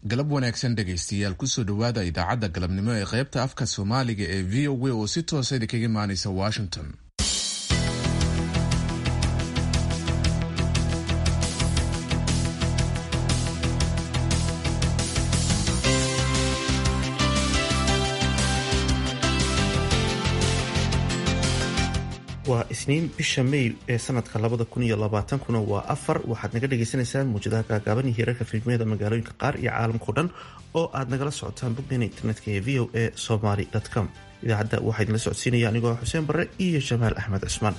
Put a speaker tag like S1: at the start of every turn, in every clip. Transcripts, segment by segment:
S1: galab wanaagsan dhegaystayaal kusoo dhowaada idaacadda galabnimo ee qaybta afka soomaaliga ee v o a oo si toosa idinkaga imaanaysa washington
S2: waa isniin bisha may ee sanadka labada kun iyo labaatankuna waa afar waxaad naga dhagaysanaysaan muujadaha gaagaaban iyo hirarka fiilmiyada magaalooyinka qaar iyo caalamkao dhan oo aad nagala socotaan boggeena internetka ee v o a somaly com idaacadda waxaa idinla socodsiinaya anigoo xuseen barre iyo jamaal axmed cusmaan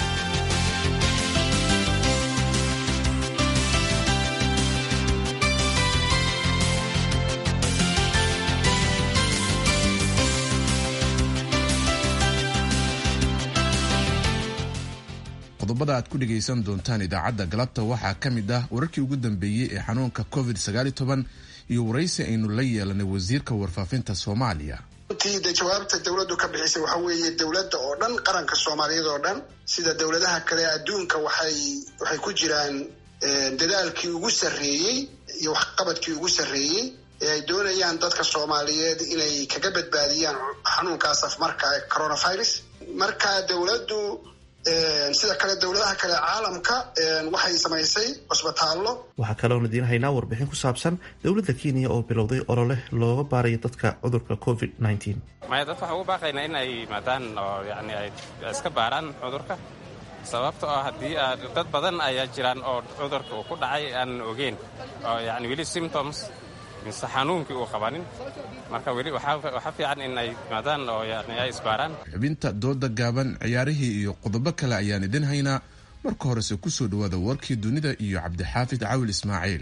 S1: qodobada aad ku dhegaysan doontaan idaacadda galabta waxaa ka mid ah wararkii ugu dambeeyey ee xanuunka covid iyo waraysi aynu la yeelanay wasiirka warfaafinta soomaaliya
S3: runtii de jawaabta dowladdu ka bixisay waxa weeye dowladda oo dhan qaranka soomaaliyeed oo dhan sida dowladaha kale adduunka waxay waxay ku jiraan dadaalkii ugu sarreeyey iyo waxqabadkii ugu sarreeyey ee ay doonayaan dadka soomaaliyeed inay kaga badbaadiyaan xanuunkaas afmarka ee coronavirus marka dowladdu sida kale dowladaha kale caalamka waxay samaysay cusbitaallo
S2: waxaa kaloon idiin haynaa warbixin ku saabsan dowladda kenya oo bilowday olole looga baarayo dadka cudurka covid
S4: maya dadka waxaan ugu baaqaynaa in ay yimaadaan oo yani ay iska baaraan cudurka sababta oo haddii dad badan ayaa jiraan oo cudurka uu ku dhacay aanan ogeyn oo yani weli symptoms mise xanuunkii uu qabanin marka weli waxaa fiican in ay yimaadaan oo yani ay isbaaraan
S1: xubinta dooda gaaban ciyaarihii iyo qodobo kale ayaan idin haynaa marka horese kusoo dhawaada warkii dunida iyo cabdixaafid cawil ismaaciil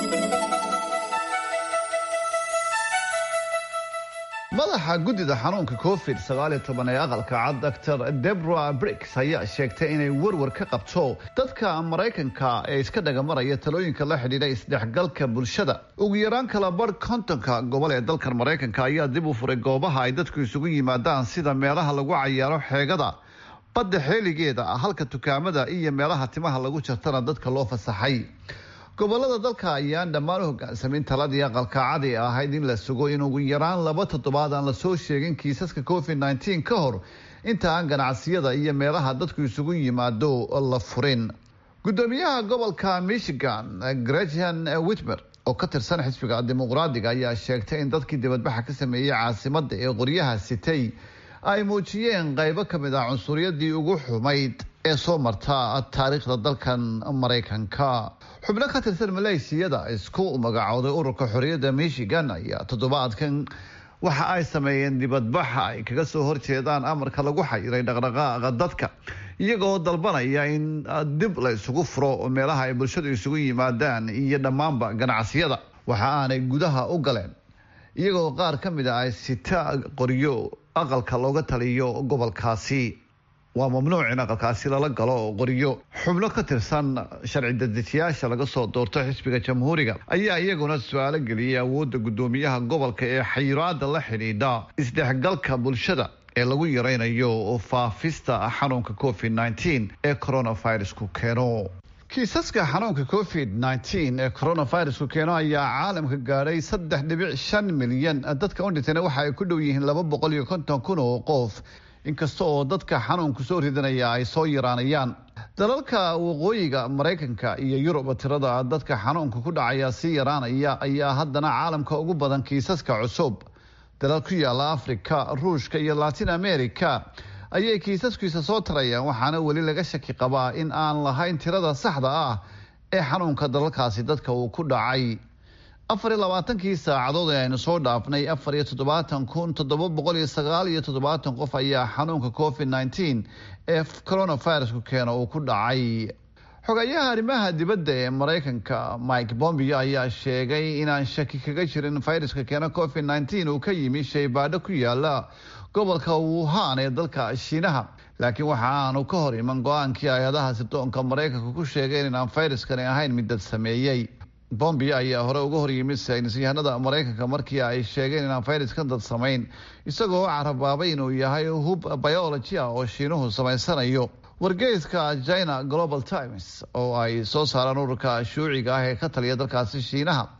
S5: madaxa guddida xanuunka covid ee aqalka cad dor debra bricks ayaa sheegtay inay warwar ka qabto dadka maraykanka ee iska dhagamaraya talooyinka la xidhiidha isdhexgalka bulshada ugu yaraan kala barh kontonka gobol ee dalkan maraykanka ayaa dib u furay goobaha ay dadku isugu yimaadaan sida meelaha lagu cayaaro xeegada badda xeeligeeda halka dukaamada iyo meelaha timaha lagu jartana dadka loo fasaxay gobolada dalka ayaan dhammaan u hogaansamin taladii aqalka cadi ahayd in la sugo in ugu yaraan laba toddobaad aan lasoo sheegin kiisaska covid nteen ka hor inta aan ganacsiyada iyo meelaha dadku isugu yimaado la furin gudoomiyaha gobolka michigan gretchen witmer oo ka tirsan xisbiga dimuqraadiga ayaa sheegtay in dadkii dibadbaxa ka sameeyey caasimada ee qoryaha sitay ay muujiyeen qaybo kamid ah cunsuriyadii ugu xumayd ee soo marta taariikhda dalkan maraykanka xubno ka tirsan maleeshiyada isku magacooday ururka xorriyadda michigan ayaa toddobaadkan waxa ay sameeyeen dibadbaxa ay kaga soo horjeedaan amarka lagu xayiray dhaqdhaqaaqa dadka iyagoo dalbanaya in dib la isugu furo meelaha ay bulshadu isugu yimaadaan iyo dhammaanba ganacsiyada waxa aanay gudaha u galeen iyagoo qaar ka mid a ay sita qoryo aqalka looga taliyo gobolkaasi waa mamnuuc in aqalkaasi lala galo qoryo xubno ka tirsan sharci dadejiyaasha laga soo doorto xisbiga jamhuuriga ayaa iyaguna su-aalo geliyay awoodda guddoomiyaha gobolka ee xayiraada la xidhiidha isdhexgalka bulshada ee lagu yareynayo faafista xanuunka covid ee coronavirusku keeno kiisaska xanuunka covid ee coronavirusku keeno ayaa caalamka gaadhay saddex dhibic shan milyan dadka u dhintayna waxa ay ku dhow yihiin laba boqol iyo konton kun oo qof inkasta oo dadka xanuunku soo ridanaya ay soo yaraanayaan dalalka waqooyiga maraykanka iyo yurub tirada dadka xanuunka ku dhacaya sii yaraanaya ayaa haddana caalamka ugu badan kiisaska cusub dalal ku yaala africa ruushka iyo latin america ayay kiisaskiisa soo tarayaan waxaana weli laga shaki qabaa in aan lahayn tirada saxda ah ee xanuunka dalalkaasi dadka uu ku dhacay afar iyo labaatankii saacadood ee aynu soo dhaafnay afar iyo toddobaatan kun toddoba boqol iyo sagaal iyo toddobaatan qof ayaa xanuunka covid nteen ee coronavirusku keena uu ku dhacay xogayaha arrimaha dibadda ee maraykanka mike bombio ayaa sheegay inaan shaki kaga jirin viruska keena covid nteen uu ka yimi shaybaadho ku yaala gobolka wuhan ee dalka shiinaha laakiin waxa aanu ka hor iman go-aankii hay-adaha sirdoonka maraykanka ku sheegeen inaan viruskani ahayn mid dad sameeyey bombio ayaa hore uga horyimid saynisyahanada maraykanka markii ay sheegeen inaan fayraskan dad samayn isagoo carabaabay inuu yahay hub biology ah oo shiinuhu samaysanayo wargeyska china global times oo ay soo saaraan ururka shuuciga ah ee ka taliya dalkaasi shiinaha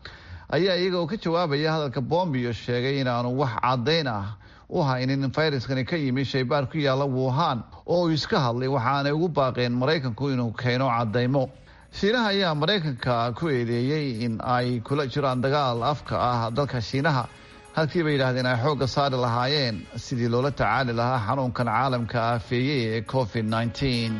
S5: ayaa iyaga oo ka jawaabaya hadalka bombio sheegay inaanu wax caddayn ah u haynin in fayraskani ka yimi shaybaar ku yaalla wuhan oo uu iska hadlay waxaanay ugu baaqeen maraykanku inuu keeno caddaymo shiinaha ayaa maraykanka ku eedeeyey in ay kula jiraan dagaal afka ah dalka shiinaha halkii bay yidhahdeen ay xoogga saari lahaayeen sidii loola tacaali lahaa xanuunkan caalamka aafeeyey ee covid nneteen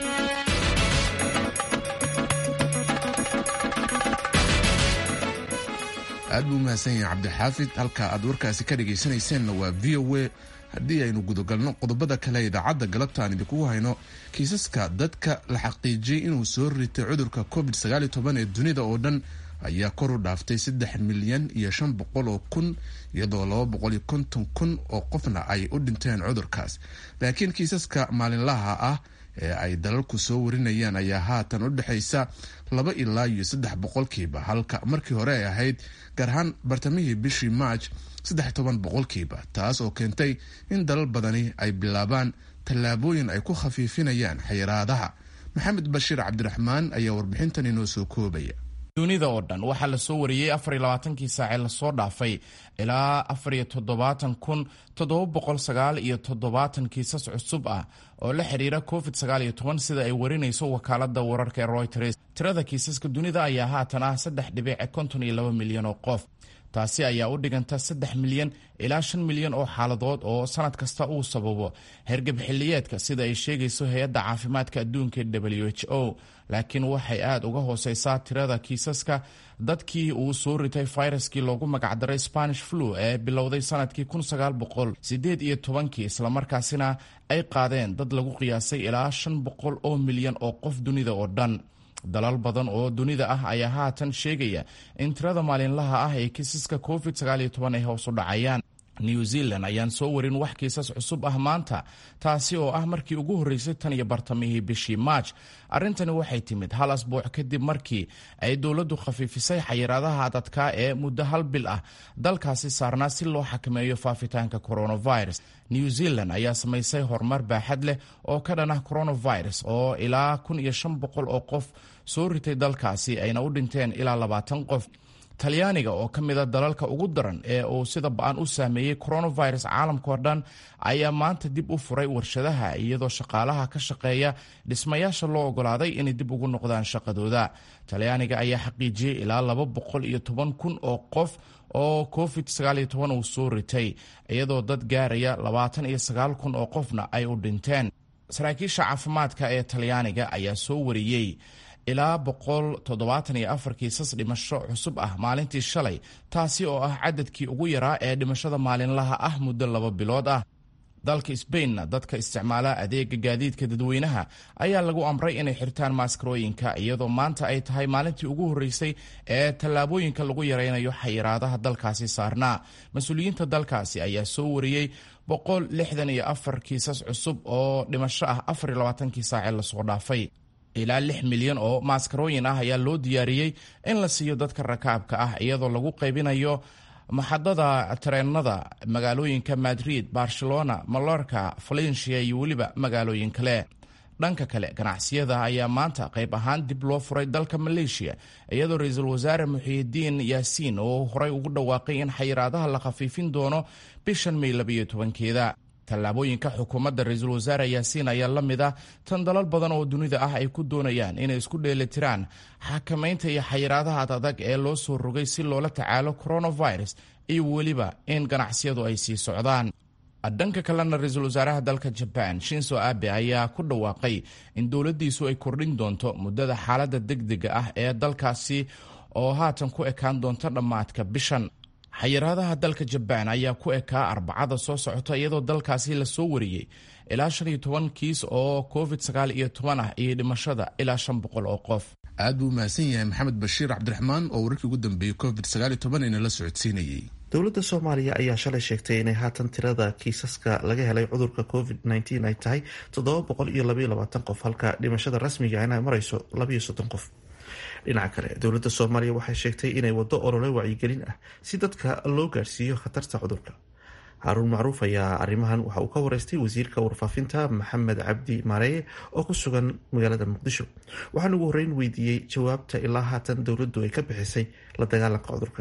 S1: aad buu umahadsan yahay cabdixaafid halka aad warkaasi ka dhegaysanayseennna waa v o a haddii aynu gudagalno qodobada kale idaacadda galabta aan idinkugu hayno kiisaska dadka la xaqiijiyey inuu soo ritay cudurka covid ee dunida oo dhan ayaa kor u dhaaftay saddex milyan iyo shan boqol oo kun iyadoo laba boqol iyo konton kun oo qofna ay u dhinteen cudurkaas laakiin kiisaska maalinlaha ah ee ay dalalku soo warinayaan ayaa haatan u dhexaysa laba ilaa iyo saddex boqolkiiba halka markii hore ay ahayd gaar ahaan bartamihii bishii march saddex toban boqolkiiba taas oo keentay in dalal badani ay bilaabaan tallaabooyin ay ku khafiifinayaan xayiraadaha maxamed bashiir cabdiraxmaan ayaa warbixintan inoo soo koobaya
S6: dunida oo dhan waxaa la soo wariyey afar iyo labaatankii saacee lasoo dhaafay ilaa afar iyo toddobaatan kun toddoba boqol sagaal iyo toddobaatan kiisas cusub ah oo la xidhiira covid sagaal iyo toban sida ay warinayso wakaalada wararka ee royters tirada kiisaska dunida ayaa haatan ah saddex dhibic konton iyo laba milyan oo qof taasi ayaa u dhiganta saddex milyan ilaa shan milyan oo xaaladood oo sanad kasta uu sababo hergab xilliyeedka sida ay sheegayso hay-adda caafimaadka adduunka w h o laakiin waxay aada uga hooseysaa tirada kiisaska dadkii uu soo ritay fayraskii loogu magacdaray spanish flu ee bilowday sanadkii kun sagaal boqol sideed iyo tobankii islamarkaasina ay qaadeen dad lagu qiyaasay ilaa shan boqol oo milyan oo qof dunida oo dhan dalal badan oo dunida ah ayaa haatan sheegaya in tirada maalinlaha ah ee kiisaska covid ay hoos u dhacayaan new zealand ayaan soo warin wax kiisas cusub ah maanta taasi oo ah markii ugu horreysay tan iyo bartamihii bishii march arrintani waxay timid hal asbuuc kadib markii ay dowladdu khafiifisay xayiraadaha adadkaa ee muddo hal bil ah dalkaasi saarnaa si loo xakameeyo faafitaanka coronavirus new zealand ayaa samaysay horumar baaxad leh oo ka dhan ah coronavirus oo ilaa kun iyo shan boqol oo qof soo ritay dalkaasi ayna u dhinteen ilaa labaatan qof talyaaniga oo ka mida dalalka ugu daran ee uu sida ba-an u saameeyey coronavirus caalamka oo dhan ayaa maanta dib u furay warshadaha iyadoo shaqaalaha ka shaqeeya dhismayaasha loo ogolaaday inay dib ugu noqdaan shaqadooda talyaaniga ayaa xaqiijiyey ilaa laba boqol iyo toban kun oo qof oo covid sagaal iyo toban uu soo ritay iyadoo dad gaaraya labaatan iyo sagaal kun oo qofna ay u dhinteen saraakiisha caafimaadka ee talyaaniga ayaa soo wariyey ilaa boqol toddobaatan iyo afar kiisas dhimasho cusub ah maalintii shalay taasi oo ah cadadkii ugu yaraa ee dhimashada maalinlaha ah muddo laba bilood ah dalka sbainna dadka isticmaala adeega gaadiidka dadweynaha ayaa lagu amray inay xirtaan maaskarooyinka iyadoo maanta ay tahay maalintii ugu horreysay ee tallaabooyinka lagu yaraynayo xayiraadaha dalkaasi saarnaa mas-uuliyiinta dalkaasi ayaa soo wariyey boqol lixdan iyo afar kiisas cusub oo dhimasho ah afar iyo labaatankii saacee lasoo dhaafay ilaa lix milyan oo maaskarooyin ah ayaa loo diyaariyey in la siiyo dadka rakaabka ah iyadoo lagu qaybinayo maxadada tareenada magaalooyinka madrid barcelona malorka valencia iyo weliba magaalooyin kale dhanka kale ganacsiyada ayaa maanta qayb ahaan dib loo furay dalka maleeshiya iyadoo ra-iisul wasaare muxiidiin yaasiin oo horey ugu dhawaaqay in xayiraadaha la khafiifin doono bishan may labayo tobankeeda tallaabooyinka xukuumadda ra-iisul wasaare yaasiin ayaa la mid ah tan dalal badan oo dunida ah ay ku doonayaan inay isku dheelitiraan xakamaynta iyo xayiraadaha ad adag ee loo soo rogay si loola tacaalo coronavirus iyo weliba in ganacsiyadu ay sii socdaan dhanka kalena ra-iisul wasaaraha dalka jabaan shinso abe ayaa ku dhawaaqay in dowladdiisu ay kordhin doonto muddada xaaladda degdega ah ee dalkaasi oo haatan ku ekaan doonta dhammaadka bishan xayiraadaha dalka jabaan ayaa ku ekaa arbacada soo socota iyadoo dalkaasi lasoo wariyey ilaa shan iyo toban kiis oo covid sagaal iyo toban ah iyo dhimashada ilaa shan boqol oo qof
S1: aad buu mahadsan yahay maxamed bashiir cabdiraxmaan oo wararkii ugu dambeeyey covid sagaal iyo toban inala socodsiinayey
S2: dowladda soomaaliya ayaa shalay sheegtay inay haatan tirada kiisaska laga helay cudurka covid nteen ay tahay toddoba boqol iyo labaiyo labaatan qof halka dhimashada rasmiga inay marayso labaiyo soddon qof dhinaca kale dowladda soomaaliya waxay sheegtay inay waddo olole wacyigelin ah si dadka loo gaarsiiyo khatarta cudurka haaruun macruuf ayaa arrimahan waxa uu ka wareystay wasiirka warfaafinta maxamed cabdi maareye oo ku sugan magaalada muqdisho waxaan ugu horreyn weydiiyey jawaabta ilaa haatan dowladdu ay ka bixisay la dagaalanka cudurkan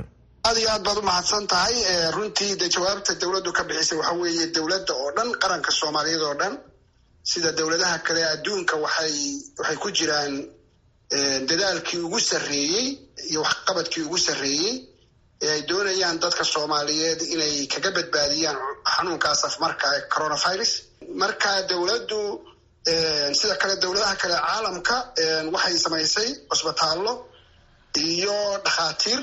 S3: aad iyo aad baad u mahadsan tahay runtii de jawaabta dowladdu ka bixisay waxa weeye dowladda oo dhan qaranka soomaaliyeed oo dhan sida dowladaha kale adduunka waxay waxay ku jiraan dadaalkii ugu sarreeyey iyo waxqabadkii ugu sarreeyey ee ay doonayaan dadka soomaaliyeed inay kaga badbaadiyaan xanuunkaas afmarka coronavirus marka dowladdu sida kale dowladaha kale caalamka waxay samaysay cusbitaallo iyo dhakhaatiir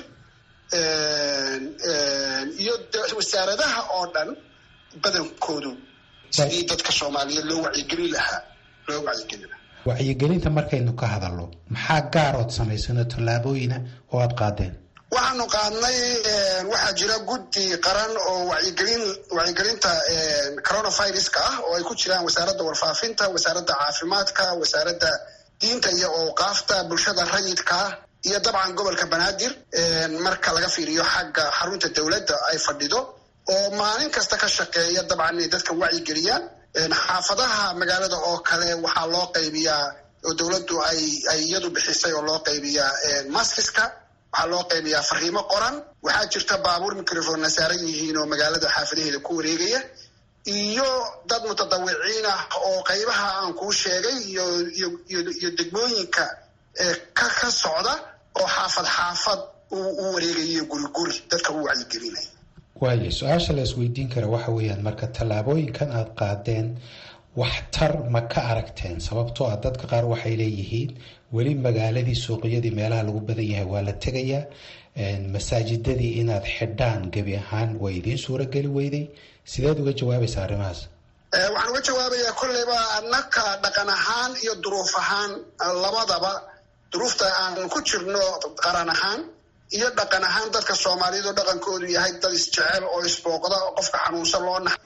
S3: iyo wasaaradaha oo dhan badankoodu sidii dadka soomaaliyeed loo wacyigelin lahaa loo wacyigelin lahaa
S7: wacyigelinta markaynu ka hadalno maxaa gaarood samaysano tallaabooyina oo aada qaadeen
S3: waxaanu qaadnay waxaa jira guddi qaran oo wacyigelin wacyigelinta coronaviruska ah oo ay ku jiraan wasaaradda warfaafinta wasaaradda caafimaadka wasaaradda diinta iyo awqaafta bulshada rayidka ah iyo dabcan gobolka banaadir marka laga fiiriyo xagga xarunta dowladda ay fadhido oo maalin kasta ka shaqeeya dabcan inay dadka wacyigeliyaan xaafadaha magaalada oo kale waxaa loo qaybiyaa oo dowladdu ay ay iyadu bixisay oo loo qaybiyaa maskiska waxaa loo qaybiyaa fariimo qoran waxaa jirta baabuur microphonna saaran yihiin oo magaalada xaafadaheeda ku wareegaya iyo dad mutadawiciin ah oo qaybaha aan kuu sheegay iyo iyo iyo degmooyinka ka ka socda oo xaafad xaafad u wareegayo guri guri dadka u wacyigelinaya
S7: waayo su-aasha la isweydiin kara waxa weeyaan marka tallaabooyinkan aada qaadeen waxtar ma ka aragteen sababtoo ah dadka qaar waxay leeyihiin weli magaaladii suuqyadii meelaha lagu badan yahay waa la tegayaa masaajidadii inaad xidhaan gebi ahaan way idiin suurageli weyday sideed uga jawaabaysa arrimahaas
S3: waxaan uga jawaabayaa kolleyba annaka dhaqan ahaan iyo duruuf ahaan labadaba duruufta aan ku jirno qaran ahaan iyo dhaqan ahaan dadka soomaaliyeed oo dhaqankoodu yahay dad isjecel oo isbooqda oo qofka xanuunsan loo nax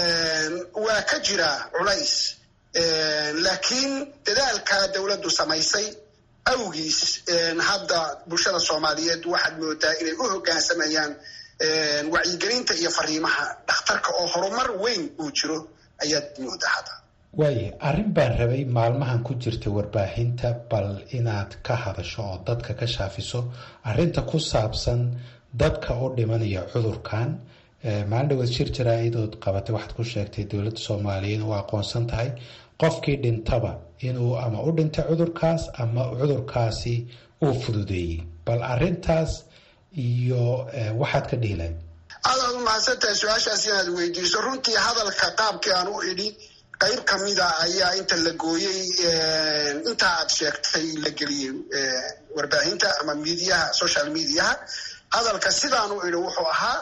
S3: waa ka jira culays laakiin dadaalka dowladdu samaysay awgiis hadda bulshada soomaaliyeed waxaad moodaa inay u hoggaansamayaan wacyigelinta iyo fariimaha dhakhtarka oo horumar weyn uu jiro ayaad moodaa hadda
S7: waaye arrin baan rabay maalmahan ku jirta warbaahinta bal inaad ka hadasho oo dadka ka shaafiso arrinta ku saabsan dadka u dhimanaya cudurkan maalin dhaweed shir jaraa-idood qabatay waxaad ku sheegtay dowladda soomaaliyeed u aqoonsan tahay qofkii dhintaba inuu ama u dhintay cudurkaas ama cudurkaasi uu fududeeyey bal arrintaas iyo waxaad ka dhihi lahayd
S3: aad aad u mahadsantahay su-aashaas inaad weydiiso runtii hadalka qaabkii aan u idhi qayb kamida ayaa inta la gooyey inta aad sheegtay la geliyey warbaahinta ama mediaha social mediaha hadalka sidaan u idhi wuxuu ahaa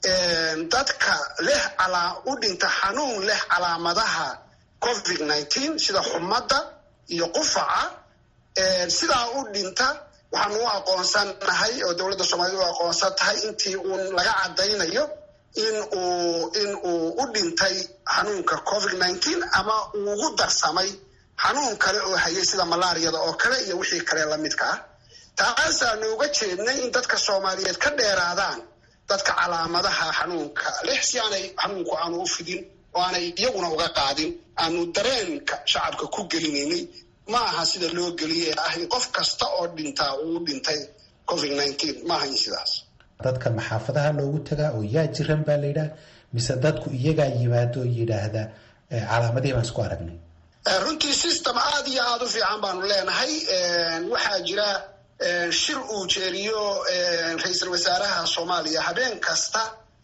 S3: dadka leh u dhinta xanuun leh calaamadaha covid nineteen sida xumadda iyo qufaca sidaa u dhinta waxaanu u aqoonsanahay oo dowladda soomaaliyed u aqoonsan tahay intii uun laga caddaynayo in uu in uu u dhintay xanuunka covid nineteen ama uu ugu darsamay xanuun kale oo hayay sida malaariyada oo kale iyo wixii kale lamidka ah taasaanu uga jeednay in dadka soomaaliyeed ka dheeraadaan dadka calaamadaha xanuunka leh si aanay xanuunku aanu u fidin oo aanay iyaguna uga qaadin aanu dareenka shacabka ku gelinaynay ma aha sida loo geliye ah in qof kasta oo dhintaa uu dhintay covid nineteen ma ahayn sidaas
S7: dadka maxaafadaha loogu tagaa oo yaa jiran baa la yidhaah mise dadku iyagaa yimaado oo yidhaahda calaamadihii baan isku aragnay
S3: runtii system aada iyo aada u fiican baanu leenahay waxaa jira shir uu jeeriyo ra-iisul wasaaraha soomaaliya habeen kasta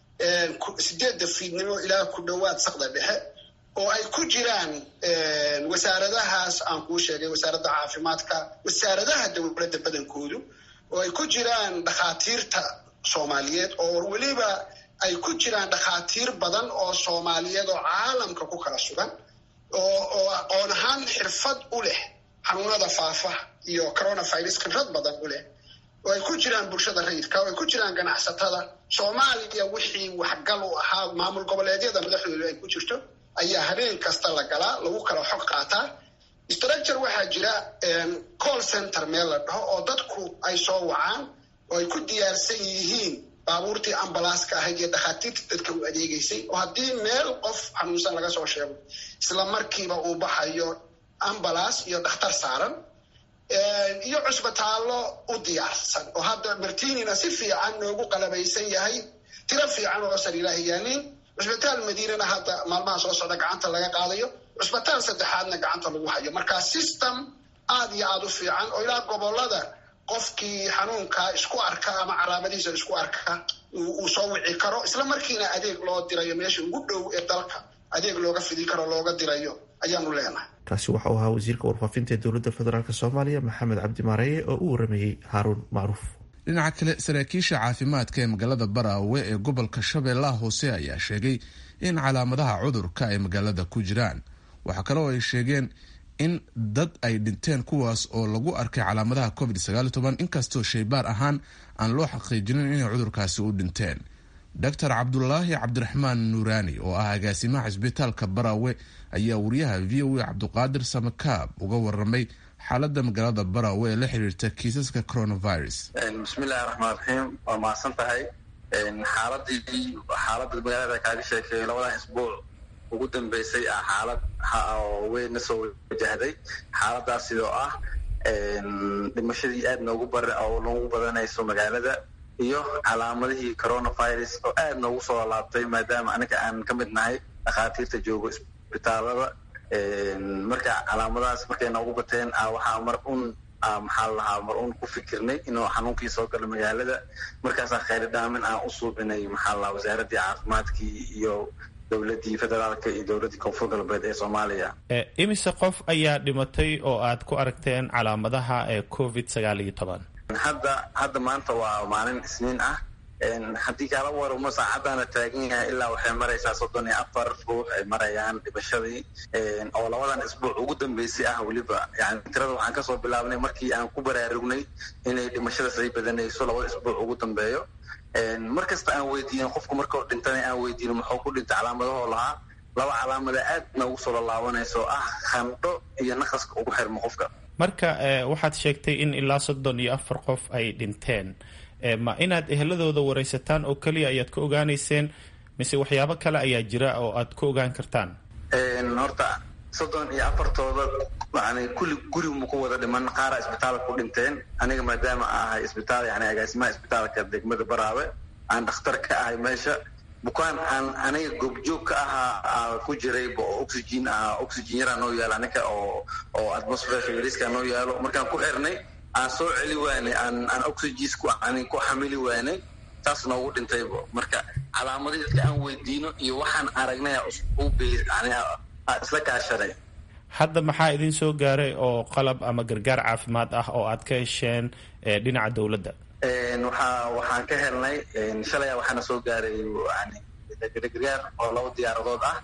S3: sideedda fiidnimo ilaa ku dhowaad saqda dhexe oo ay ku jiraan wasaaradahaas aan kuu sheegay wasaaradda caafimaadka wasaaradaha dowladda badankoodu oo ay ku jiraan dhakhaatiirta soomaaliyeed oo weliba ay ku jiraan dhakhaatiir badan oo soomaaliyeed oo caalamka ku kala sugan oo oo aqoon ahaan xirfad u leh xanuunada faafa iyo coronavirus khibrad badan u leh oo ay ku jiraan bulshada rayidka oo ay ku jiraan ganacsatada soomaaliya wixii waxgal u ahaa maamul goboleedyada madaxdoodu ay ku jirto ayaa habeen kasta la galaa lagu kala xog qaataa structure waxaa jira call center meel la dhaho oo dadku ay soo wacaan oo ay ku diyaarsan yihiin baabuurtii ambalaaska ahayd iyo dhakhaatiirta dadka u adeegeysay oo haddii meel qof xanuunsan laga soo sheego isla markiiba uu baxayo ambalaas iyo dhakhtar saaran iyo cusbitaallo u diyaarsan oo hadda martinina si fiican noogu qalabaysan yahay tiro fiican oo sariiraha yaalin cusbitaal madiinana hadda maalmaha soo socda gacanta laga qaadayo cusbitaal saddexaadna gacanta lagu hayo marka system aad iyo aada u fiican oo ilaa gobolada qofkii xanuunka isku arka ama calaamadiisa isku arka uu soo wici karo isla markiina adeeg loo dirayo meesha ugu dhow ee dalka adeeg looga fidi karo looga dirayo ayaanu leenahay
S2: kaasi waxa uu ahaa wasiirka warfaafinta ee dowladda federaalk soomaaliya maxamed cabdi maareeye oo u waramayey haaruun macruuf
S1: dhinaca kale saraakiisha caafimaadka ee magaalada baraawe ee gobolka shabeellaha hoose ayaa sheegay in calaamadaha cudurka ay magaalada ku jiraan waxaa kale oo ay sheegeen in dad ay dhinteen kuwaas oo lagu arkay calaamadaha covid inkastoo shaybaar ahaan aan loo xaqiijinin inay cudurkaasi u dhinteen doctor cabdulaahi cabdiraxmaan nuuraani oo ah agaasimaha cisbitaalka baraawe ayaa wariyaha v o a cabduqaadir samakaab uga waramay xaalada magaalada baraawe ee la xiriirta kiisaska coronavirus
S8: bismillahi raxmaan raxiim waa mahadsan tahay xaaladii xaalada magaalada kaaga sheekeeyo labadan isbuuc ugu dambeysay ah xaalad oo weynna soo wajahday xaaladaas sidoo ah dhimashadii aad noogu bar oo noogu badanayso magaalada iyo calaamadihii coronavirus oo aad noogu soo laabtay maadaama anaga aan ka mid nahay dhakhaatiirta joogo isbitaalada marka calaamadahaas markay noogu bateen waxaa mar un maxaa lahaa mar un ku fikirnay inuu xanuunkii soo galo magaalada markaasaa khayri dhaamin aan u suubinay maxaa lahaa wasaaradii caafimaadkii iyo dowladii federaalka iyo dowladii koonfur galbeed ee soomaaliya
S9: imise qof ayaa dhimatay oo aad ku aragteen calaamadaha ee covid sagaal iyo toban
S8: hadda hadda maanta waa maalin isniin ah haddii kaala waramo saacaddaana taagan yahay ilaa waxay maraysaa soddon iyo afar ruux ay marayaan dhimashadii oo labadan isbuuc ugu dambeysay ah weliba yani tirada waxaan kasoo bilaabnay markii aan ku baraarugnay inay dhimashadaas ay badanayso labada isbuuc ugu dambeeyo mar kasta aan weydiinin qofku markao dhintana aan weydiinin muxuu ku dhintay calaamadahoo lahaa laba calaamada aad noogu soo lalaabanayso ah khandho iyo naqaska ugu xirmo qofka
S9: marka waxaad sheegtay in ilaa soddon iyo afar qof ay dhinteen ma inaad eheladooda waraysataan oo keliya ayaad ka ogaanayseen mise waxyaabo kale ayaa jira oo aad ku ogaan kartaan
S8: horta soddon iyo afartooda yani kulli gurigu ku wada dhiman qaara isbitaalka ku dhinteen aniga maadaama ahay isbitaal yani agaasimaha isbitaalka degmada baraawe aan dhakhtar ka ahay meesha bukaan aan aniga goobjoog ka ahaa ku jiray oo oxygen ah oxygen yaraa noo yaalo aniga oo oo atmosferka yariska noo yaalo markaan ku xirnay aan soo celi waanay aan aan oxygens ku aan ku xamili waanay taas noogu dhintaybo marka calaamadii dadka aan weydiino iyo waxaan aragnay u isla kaashanay
S9: hadda maxaa idin soo gaaray oo qalab ama gargaar caafimaad ah oo aad ka hesheen dhinaca dowladda
S8: waxaa waxaan ka helnay shalaya waxaana soo gaaray yani gargaar oo laba diyaaradood ah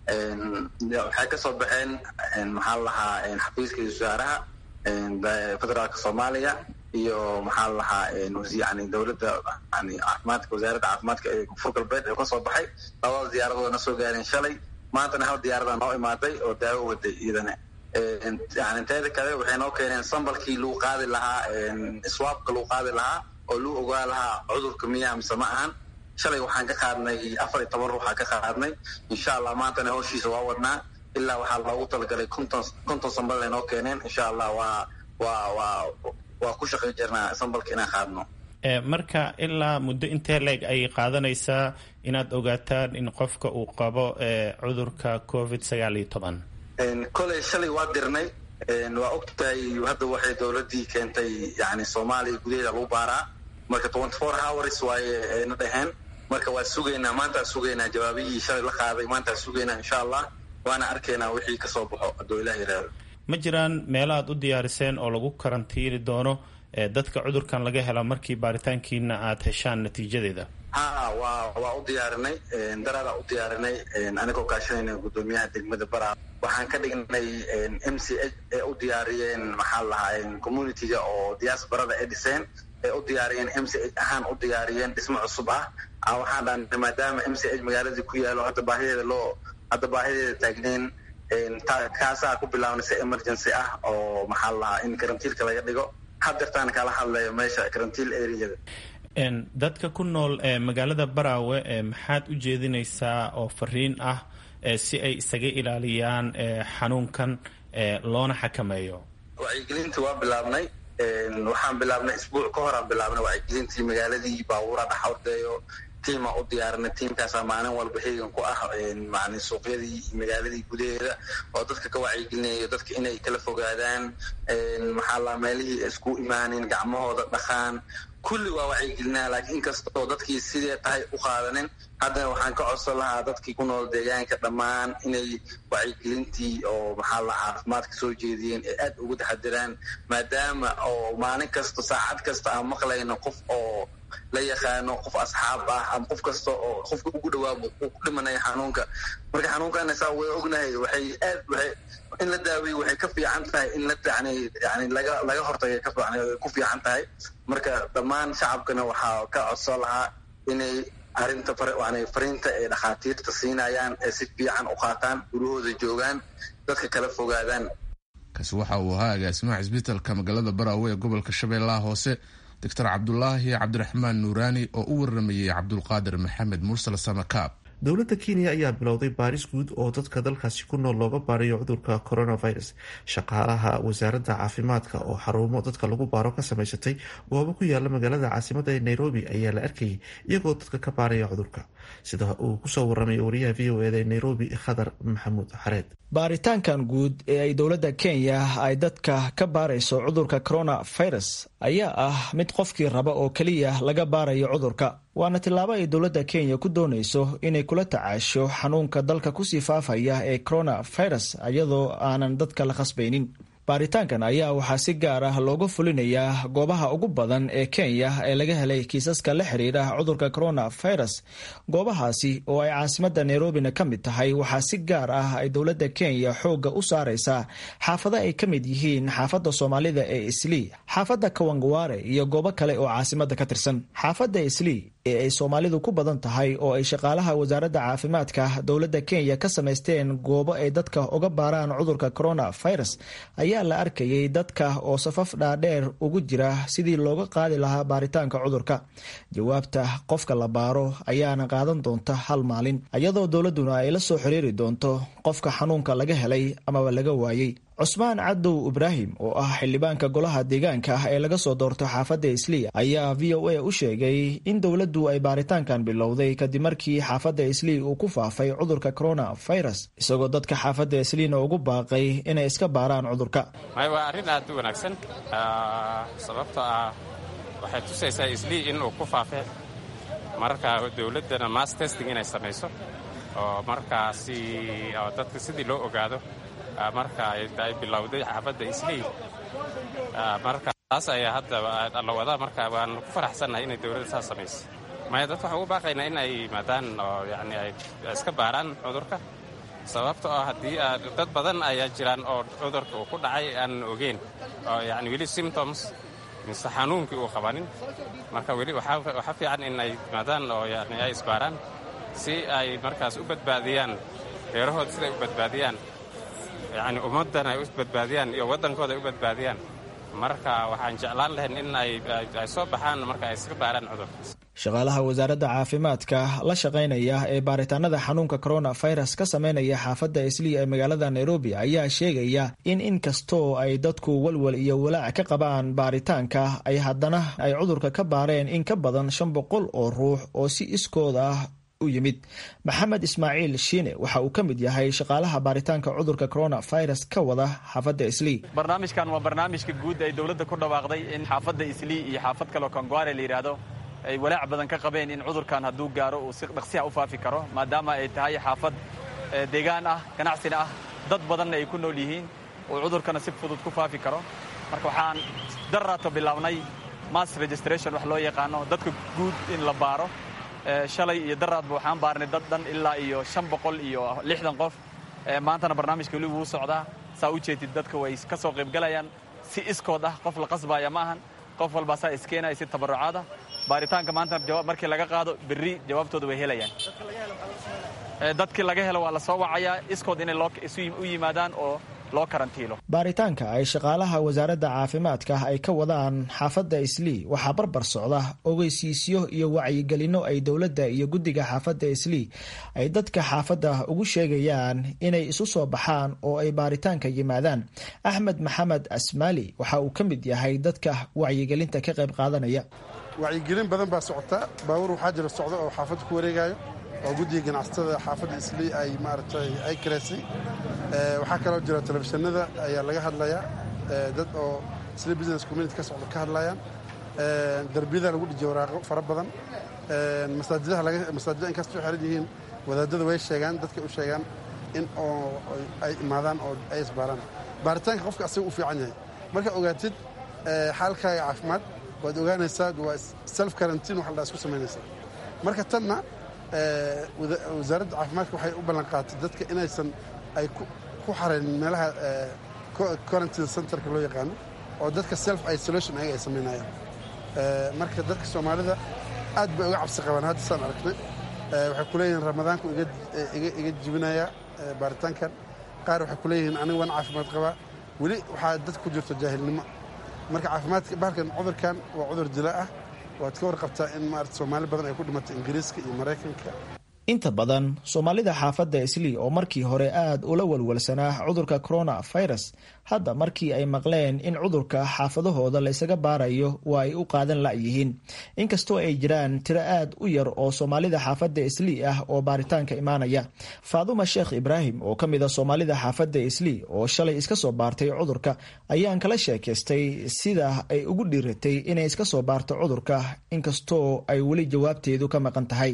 S8: waxay kasoo baxeen maxaa lahaa xafiiska wasaaraha federaalka soomaaliya iyo maxaa lahaa yani dowladda yani caafimaadka wasaaradda caafimaadka ee koonfur galbeed ee kasoo baxay labada diyaaradood na soo gaareen shalay maantana hal diyaarada noo imaaday oo daawo waday iyadana yani teeda kale waxay noo keeneen sambalkii lagu qaadi lahaa swaabka lagu qaadi lahaa oo lagu ogaa lahaa cudurka miyaa mise ma ahan shalay waxaan ka qaadnay afar iyo toban ruuxaan ka qaadnay insha allah maantana howshiisa waa wadnaa ilaa waxaa loogu talagalay konton konton sambal ay noo keeneen insha allah waa waa waa waa ku shaqay jirnaa sambalka inaan qaadno
S9: marka ilaa muddo intee leeg ayay qaadanaysaa inaad ogaataan in qofka uu qabo cudurka covid sagaal iyo toban
S8: koley shalay waa dirnay waa ogtahay hadda waxay dowladii keentay yani soomaaliya gudaheeda lagu baaraa marka twenty four hours waaye ayna dhaheen marka waa sugaynaa maantaa sugaynaa jawaabihii shalay la qaaday maantaa sugaynaa insha allah waana arkaynaa wixii kasoo baxo hadduu ilah yiraahdo
S9: ma jiraan meelo aad u diyaariseen oo lagu karantiini doono dadka cudurkan laga hela markii baaritaankiina aad heshaan natiijadeeda
S8: ha waa waa u diyaarinay daraaraa u diyaarinay anigoo kaashanayna guddoomiyaha degmada bara waxaan ka dhignay m c h ee u diyaariyeen maxaa lahaa communitiga oo diaasbarada ay dhiseen ee u diyaariyeen m c h ahaan u diyaariyeen dhismo cusub ah waxaan dhaanay maadaama m c h magaaladii ku yaalo hadda baahideeda loo hadda baahideeda taagneyn kaasaa ku bilaabnay si emergency ah oo maxaa lahaa in karantiilka laga dhigo hadeertaan kala hadlayo meesha karantiil areada
S9: dadka ku nool magaalada baraawe maxaad u jeedinaysaa oo fariin ah si ay isaga ilaaliyaan xanuunkan loona xakameeyo
S8: wacyigelintii waa bilaabnay waxaan bilaabnay isbuuc ka horaan bilaabnay wacyigelintii magaaladii baabuura dhaxordeeyo tiima u diyaarinay tiimkaasaa maalin walba heegan ku ah man suuqyadii iyo magaaladii gudaheeda oo dadka ka wacyigelinayo dadka inay kala fogaadaan maxaa la meelihii isku imaanin gacmahooda dhaqaan kulli waa wacyigelinaa laakiin inkastoo dadkii sidee tahay u qaadanin haddana waxaan ka codsan lahaa dadkii ku nool deegaanka dhammaan inay wacyigelintii oo maxaa la caafimaadka soo jeediyeen ee aad ugu taxadiraan maadaama oo maalin kasta saacad kasta aan maqlayno qof oo la yaqaano qof asxaab ah ama qof kasta oo qofka ugu dhawaabo uu ku dhimanaya xanuunka marka xanuunkana saa way ognahay waxay aad waxay in la daaweeyo waxay ka fiican tahay in la yani yani laga laga hortagay ka ku fiican tahay marka dhammaan shacabkana waxaa ka codsan lahaa inay arrinta fariinta ay dhakhaatiirta siinayaan ee si fiican u qaataan gurahooda joogaan dadka kala fogaadaan
S1: kaasi waxa uu ahaa agaasimaha cisbitalka magaalada baraawe ee gobolka shabeellaha hoose doctor cabdulaahi cabdiraxmaan nuuraani oo u waramayey cabdulqaadir maxamed mursal samakaab
S2: dowladda kenya ayaa bilowday baaris guud oo dadka dalkaasi ku nool looga baarayo cudurka coronavirus shaqaalaha wasaaradda caafimaadka oo xarumo dadka lagu baaro ka samaysatay goobo ku yaala magaalada caasimada ee nairobi ayaa la arkayay iyagoo dadka ka baaraya cudurka sida uu kusoo waramay wariyaha v o eda ee nairobi khadar maxamuud xareed
S10: baaritaankan guud ee ay dowladda kenya ay dadka ka baarayso cudurka coronavirus ayaa ah mid qofkii raba oo keliya laga baarayo cudurka waana tillaabo ay dowladda kenya ku doonayso inay kula tacaasho xanuunka dalka kusii faafaya ee coronavirus iyadoo aanan dadka la khasbaynin baaritaankan ayaa waxaa si gaar ah looga fulinayaa goobaha ugu badan ee kenya ee laga helay kiisaska la xiriira cudurka coronavirus goobahaasi oo ay caasimadda nairobina ka mid tahay waxaa si gaar ah ay dowladda kenya xoogga u saaraysaa xaafado ay ka mid yihiin xaafadda soomaalida ee islii xaafadda kawangware iyo goobo kale oo caasimadda ka tirsan xaafadda islii ee ay soomaalidu ku badan tahay oo ay shaqaalaha wasaaradda caafimaadka dowladda kenya ka samaysteen goobo ay dadka uga baaraan cudurka coronavirus ayaa la arkayay dadka oo safaf dhaadheer ugu jira sidii looga qaadi lahaa baaritaanka cudurka jawaabta qofka la baaro ayaana qaadan doonta hal maalin iyadoo dowladduna ay la soo xiriiri doonto qofka xanuunka laga helay amaba laga waayey cusmaan cadow ibraahim oo ah xildhibaanka golaha deegaanka ah ee laga soo doorto xaafadda islii ayaa v o a u sheegay in dowladdu ay baaritaankan bilowday kadib markii xaafadda islii uu ku faafay cudurka coronavirus isagoo dadka xaafadda isliina ugu baaqay inay iska baaraan cudurka
S4: waa arrin aad u wanaagsan sababtoo ah waxay tusaysaa islii inuu ku faafay marka dowladdana mass testing inay samayso oo markaasi dadka sidii loo ogaado marka ay bilowday xaafadda islii marka taas ayaa hadda la wadaa marka waan ku faraxsannahay inay dowladda saas samayso maya dadka waxaan ugu baaqaynaa in ay yimaadaan oo yani ay iska baaraan cudurka sababta oo haddii dad badan ayaa jiraan oo cudurka uu ku dhacay aanan ogeyn oo yani weli symptoms mise xanuunkii uu qabanin marka weli waxaa fiican in ay yimaadaan oo yani ay isbaaraan si ay markaas u badbaadiyaan reerahooda siday u badbaadiyaan yani ummaddan ay u badbaadiyaan iyo waddankooda ay u badbaadiyaan marka waxaan jeclaan lahayn in ay soo baxaan marka ay iska baaraan cudurkaas
S10: shaqaalaha wasaaradda caafimaadka la shaqaynaya ee baaritaanada xanuunka coronavirus ka sameynaya xaafadda islii ee magaalada nairobi ayaa sheegaya in inkastoo ay dadku walwal iyo walaac ka qabaan baaritaanka ay haddana ay cudurka ka baareen in ka badan shan boqol oo ruux oo si iskooda ah u yimid maxamed ismaaciil shiine waxa uu ka mid yahay shaqaalaha baaritaanka cudurka coronavirus ka wada xaafadda islii
S11: barnaamijkan waa barnaamijka guud ay dowladda ku dhawaaqday in xaafadda islii iyo xaafad kaleo kangware la yidhaahdo ay walaac badan ka qabeen in cudurkan hadduu gaaro uu si dhaqsiha u faafi karo maadaama ay tahay xaafad deegaan ah ganacsina ah dad badanna ay ku nool yihiin uu cudurkana si fudud ku faafi karo marka waxaan darraato bilaabnay mass registration wax loo yaqaano dadka guud in la baaro shalay iyo daraadba waxaan baarnay dad dhan ilaa iyo shan boqol iyo lixdan qof maantana barnaamijka weli wuu socdaa saa u jeedid dadka way ka soo qaybgalayaan si iskood ah qof la qasbaaya ma ahan qof walbaa saa iskeenaya si tabarucaada baaritaanka maanta markii laga qaado berri jawaabtooda way helayaan dadkii laga helo waa la soo wacayaa iskood inay u yimaadaan oo loo karantiilo
S10: baaritaanka ay shaqaalaha wasaaradda caafimaadka ay ka wadaan xaafadda islii waxaa barbar socda ogeysiisyo iyo wacyigelinno ay dowladda iyo guddiga xaafadda islii ay dadka xaafadda ugu sheegayaan inay isu soo baxaan oo ay baaritaanka yimaadaan axmed maxamed asmaali waxa uu ka mid yahay dadka wacyigelinta ka qayb qaadanaya
S12: wacyigelin badan baa socota baabuur waxaa jira socda oo xaafadda ku wareegayo oo guddiga ganacsatada xaafadda islii ay maaragtay ay karaysay waxaa kaloo jira telefishinada ayaa laga hadlayaa dad oo isli business community ka socda ka hadlayaan darbiyada lagu dhijiya waraaqo fara badan masaajidaha masaajida inkastoo xiran yihiin wadaadada way sheegaan dadkay u sheegaan in oo ay imaadaan oo ay isbaaraan baaritaanka qofka asaga u fiican yahay markaa ogaatid xaalkaaga caafimaad waad ogaanaysaa waa self quarantine waxa la isku samaynaysaa marka tanna wasaaradda caafimaadka waxay u ballan qaatay dadka inaysan ay ku xarayn meelaha quarantine centerka loo yaqaano oo dadka self isolation ayaga ay samaynayaan marka dadka soomaalida aad bay uga cabsi qabaan hadda saan aragnay waxay ku leeyihiin ramadaanku iga jibinayaa baaritaankan qaar waxay ku leeyihiin aniga waan caafimaad qabaa weli waxaa dadka ku jirto jaahilnimo marka caafimaadka bahalkan cudurkan waa cudur dila ah waad ka warqabtaa in maarata soomaali badan ay ku dhimatay ingiriiska iyo maraykanka
S10: inta badan soomaalida xaafadda islii oo markii hore aad ula walwalsanaa cudurka coronavirus hadda markii ay maqleen in cudurka xaafadahooda laysaga baarayo waa ay u qaadan la'yihiin inkastoo ay jiraan tiro aad u yar oo soomaalida xaafadda islii ah oo baaritaanka imaanaya faaduma sheekh ibraahim oo ka mid a soomaalida xaafadda islii oo shalay iska soo baartay cudurka ayaan kala sheekaystay sida ay ugu dhiiratay inay iska soo baarto cudurka inkastoo ay weli jawaabteedu ka maqan tahay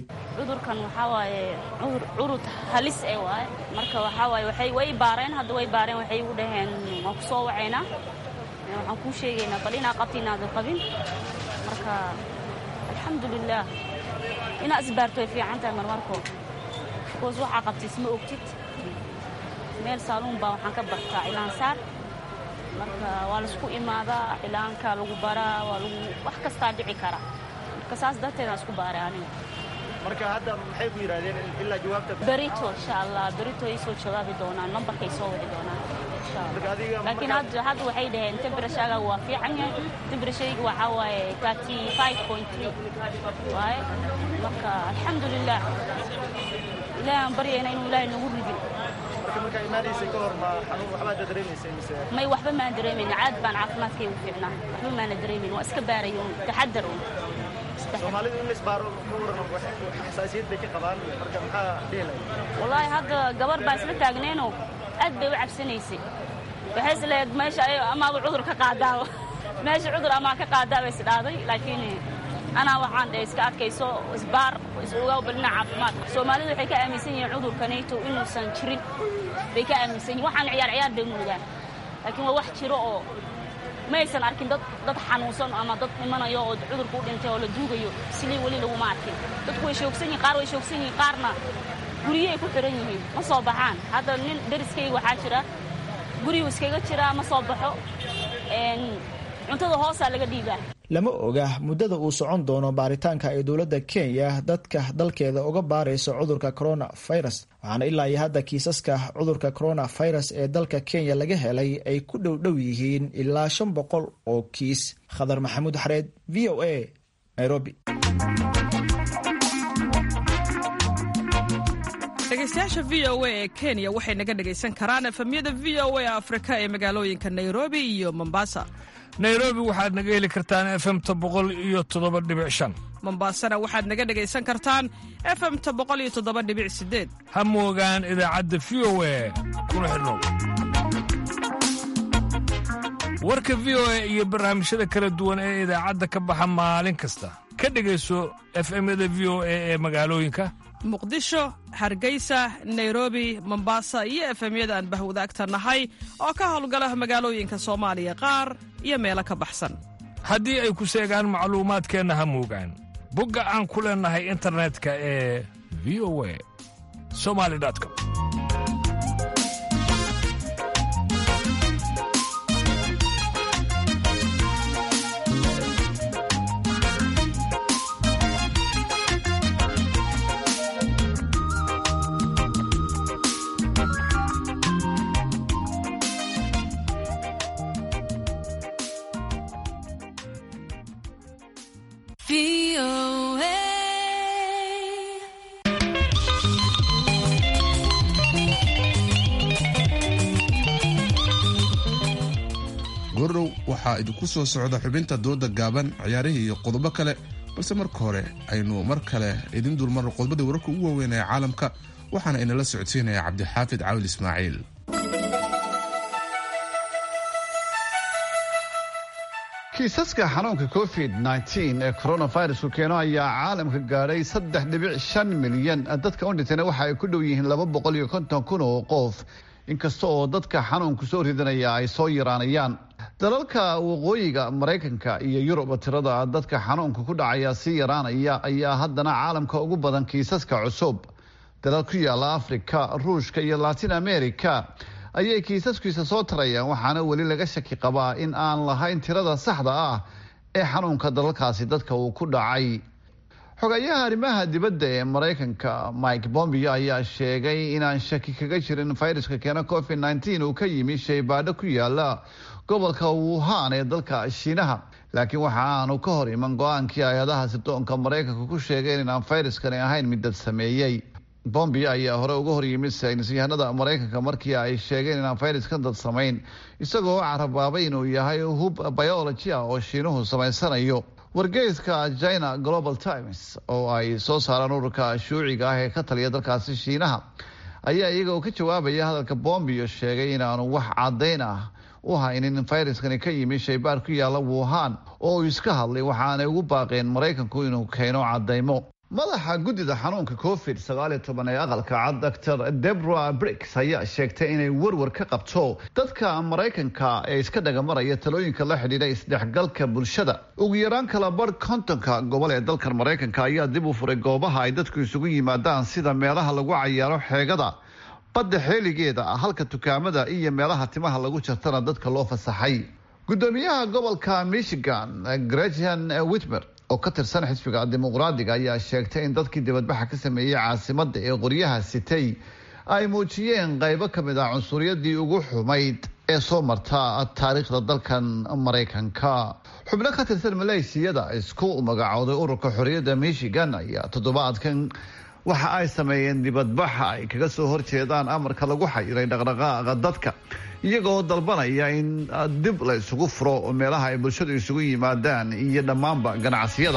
S13: curud halis e waaye marka waxaa waaye waxay way baareen hadda way baareen waxay igu dhaheen waan ku soo wacaynaa waxaan kuu sheegaynaa bal inaa qabta inaadan qabin marka alxamdulilaah inaa isbaarto way fiican tahay marmarko bikoos waxaa qabta isma ogtid meel saaluun baa waxaan ka bartaa cilaansaar marka waa laisku imaadaa cilaanka lagu baraa waa lagu wax kastaa dhici kara marka saas darteedaan isku baaray aniga
S14: marka hadda maxay ku yidhahdeen ilaa jawaabta
S13: berito insha allah berito ay soo jawaabi doonaan nambarkay soo wici doonaan laakiin hadda hadda waxay dhaheen temperashaaga waa fiican yahay temperashayga waxaa waaye thirty five point three waaye marka alxamdulilah ilaahi aan baryayna inuu ilaahay nagu ridin
S14: marka markaa imaanaysay ka hor ma xanuun waxbaad dareemaysay mise
S13: may waxba maan dareemayna caad baan caafimaadkay u fiicnaa waxba maana dareemayn waa iska baarayo taxadar un
S14: soomaalidu in laisbaaro ka waran xasaasiyad bay ka qabaan marka maxaa dhihi
S13: wallaahi hadda gabar baa isla taagneenoo aad bay u cabsanaysay waxay isleed meesha amaaba cudur ka qaadaaba meesha cudur amaa ka qaadaaba isdhaaday laakiin anaa waxaan dhe iska adkayso isbaar is-ogaa balina caafimaadka soomaalidu waxay ka aaminsan yihiin cudurkanayto inuusan jirin bay ka aaminsan yihin waxaan ciyaar ciyaar bay moogaan laakiin waa wax jiro oo ma aysan arkin dad dad xanuunsan ama dad dhimanayo oo cudurka u dhintay oo la duugayo silii weli laguma arkin dadku way shoogsan yihin qaar way shoogsan yihiin qaarna guriyay ku xiran yihiin ma soo baxaan hadda nin dariskayga waxaa jira guriyuu iskaga jiraa ma soo baxo cuntada hoosaa laga dhiibaa
S10: lama oga muddada uu socon doono baaritaanka ay dowladda kenya dadka dalkeeda uga baarayso cudurka coronavirus waxaana ilaa iyo hadda kiisaska cudurka coronavirus ee dalka kenya laga helay ay ku dhowdhow yihiin ilaa shan boqol oo kiis khadar maxamuud xareed v o a nairobi
S15: dhegeystayaasha v o a ee kenya waxay naga dhegaysan karaan efamyada v o a afrika ee magaalooyinka nairobi iyo mombasa
S16: nairobi waxaad naga heli kartaan efemta boqol iyo toddoba dhibic shan
S15: mombasana waxaad naga dhegaysan kartaan efemta boqol iyo toddoba dhibic sideed
S16: ha moogaan idaacadda v o a kuna xidhnow warka v o a iyo barnaamijyada kala duwan ee idaacadda ka baxa maalin kasta ka dhegayso efemyada v o a ee magaalooyinka
S15: muqdisho hargeysa nairobi mombasa iyo efemyada aan bahwadaagta nahay oo ka howlgala magaalooyinka soomaaliya qaar iyo meelo ka baxsan
S16: haddii ay ku seegaan macluumaadkeenna ha moogaan bogga aan ku leennahay internetka ee v o a somali com
S1: waxaa idinku soo socda xubinta dooda gaaban ciyaarihii iyo qodobo kale balse marka hore aynu mar kale idin dulmarno qodobadii wararka ugu waaweyn ee caalamka waxaana inala socodsiinaya cabdixaafid caawil ismaaciil
S5: kiisaska xanuunka covid nteen ee coronavirusku keeno ayaa caalamka gaadhay saddex dhibic shan milyan dadka u dhintayna waxa ay ku dhow yihiin laba boqol iyo konton kun oo qof inkasta oo dadka xanuunku soo ridanaya ay soo yaraanayaan dalalka waqooyiga maraykanka iyo yurub tirada dadka xanuunka ku dhacaya sii yaraanaya ayaa haddana caalamka ugu badan kiisaska cusub dalal ku yaala afrika ruushka iyo latin america ayay kiisaskiisa soo tarayaan waxaana weli laga shaki qabaa in aan lahayn tirada saxda ah ee xanuunka dalalkaasi dadka uu ku dhacay xogayaha arrimaha dibadda ee maraykanka mike bombio ayaa sheegay inaan shaki kaga jirin fayruska keena covid nteen uu ka yimi shaybaadho ku yaala gobolka wuhan ee dalka shiinaha laakiin waxa aanu ka hor iman go-aankii hay-adaha sirdoonka maraykanka ku sheegeen inaan fayruskani ahayn mid dad sameeyey bombio ayaa hore uga hor yimid saynisyahanada maraykanka markii ay sheegeen inaan fayraskan dad samayn isagoo carabaabay inuu yahay hub biology ah oo shiinuhu samaysanayo wargeyska china global times oo ay soo saaraan ururka shuuciga ah ee ka taliya dalkaasi shiinaha ayaa iyaga ka jawaabaya hadalka bombio sheegay inaanu wax cadayn ah u haynin in fayraskani ka yimi shaybaar ku yaala wuhan oo uu iska hadlay waxaanay ugu baaqeen maraykanku inuu keeno cadaymo madaxa guddida xanuunka covid sagaaliyo toban ee aqalka cad doctor debra bricks ayaa sheegtay inay warwar ka qabto dadka maraykanka ee iska dhagamaraya talooyinka la xidhiidha isdhexgalka bulshada ugu yaraan kala bar kontonka gobol ee dalkan maraykanka ayaa dib u furay goobaha ay dadku isugu yimaadaan sida meelaha lagu cayaaro xeegada badda xeeligeeda halka dukaamada iyo meelaha timaha lagu jartana dadka loo fasaxay gudoomiyaha gobolka michigan gretchen witmer oo ka tirsan xisbiga dimuqraadiga ayaa sheegtay in dadkii dibadbaxa ka sameeyey caasimada ee qoryaha sitay ay muujiyeen qaybo ka mid ah cunsuriyadii ugu xumayd ee soo marta taariikhda dalkan maraykanka xubno ka tirsan maleeshiyada isku magacooday ururka xorriyadda michigan ayaa toddobaadkan waxa ay sameeyeen dibadbaxa ay kaga soo horjeedaan amarka lagu xayiray dhaqdhaqaaqa dadka iyagoo dalbanaya in dib la isugu furo meelaha ay bulshadu isugu yimaadaan iyo dhammaanba ganacsiyada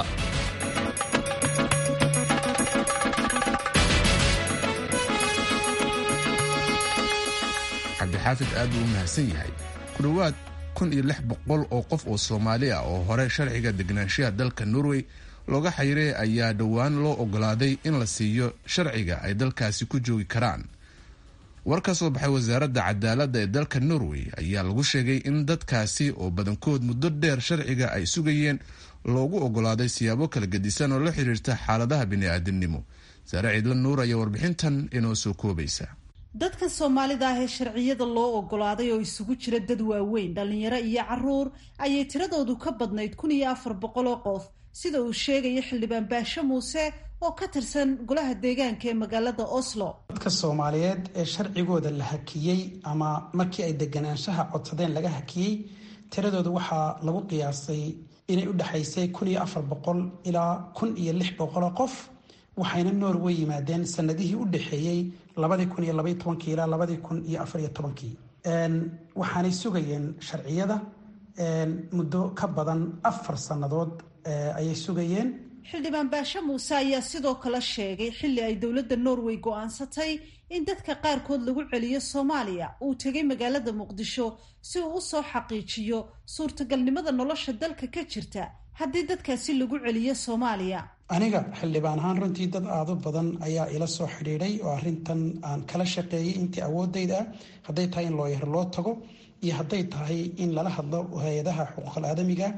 S1: cabdixaafid aad buu u mahadsan yahay ku dhowaad kun iyo lix boqol oo qof oo soomaali ah oo hore sharciga degnaanshaha dalka norway looga xayiray ayaa dhowaan loo ogolaaday in la siiyo sharciga ay dalkaasi ku joogi karaan war ka soo baxay wasaaradda cadaaladda ee dalka norway ayaa lagu sheegay in dadkaasi oo badankood muddo dheer sharciga ay sugayeen loogu ogolaaday siyaabo kala gedisan oo la xiriirta xaaladaha bini'aadamnimo saare ciidla nuur ayaa warbixintan inoo soo koobaysa
S17: dadkan soomaalida ah ee sharciyada loo ogolaaday oo isugu jira dad waaweyn dhallinyaro iyo caruur ayay tiradoodu ka badnayd kun iyo afar boqol oo qof sida uu sheegaya xildhibaan baashe muuse oo ka tirsan golaha deegaanka ee magaalada oslo
S18: dadka soomaaliyeed ee sharcigooda la hakiyey ama markii ay deganaanshaha codsadeen laga hakiyey tiradooda waxaa lagu qiyaasay inay u dhexaysay kun iyo afar boqol ilaa kun iyo lix boqoloo qof waxayna norway yimaadeen sanadihii u dhexeeyey labadii kun iyo labaiy tobankii ilaa labadii kun iyo afariyo tobankii waxaanay sugayeen sharciyada muddo ka badan afar sannadood ayay sugayeen
S17: xildhibaan baashe muuse ayaa sidoo kale sheegay xilli ay dowladda norway go-aansatay in dadka qaarkood lagu celiyo soomaaliya uu tegay magaalada muqdisho si uu usoo xaqiijiyo suurtagalnimada nolosha dalka ka jirta haddii dadkaasi lagu celiyo soomaaliya
S18: aniga xildhibaan ahaan runtii dad aado badan ayaa ila soo xidhiidhay oo arrintan aan kala shaqeeyey intii awoodayda ah hadday tahay in looyar loo tago iyo hadday tahay in lala hadlo hay-adaha xuquuqal aadamiga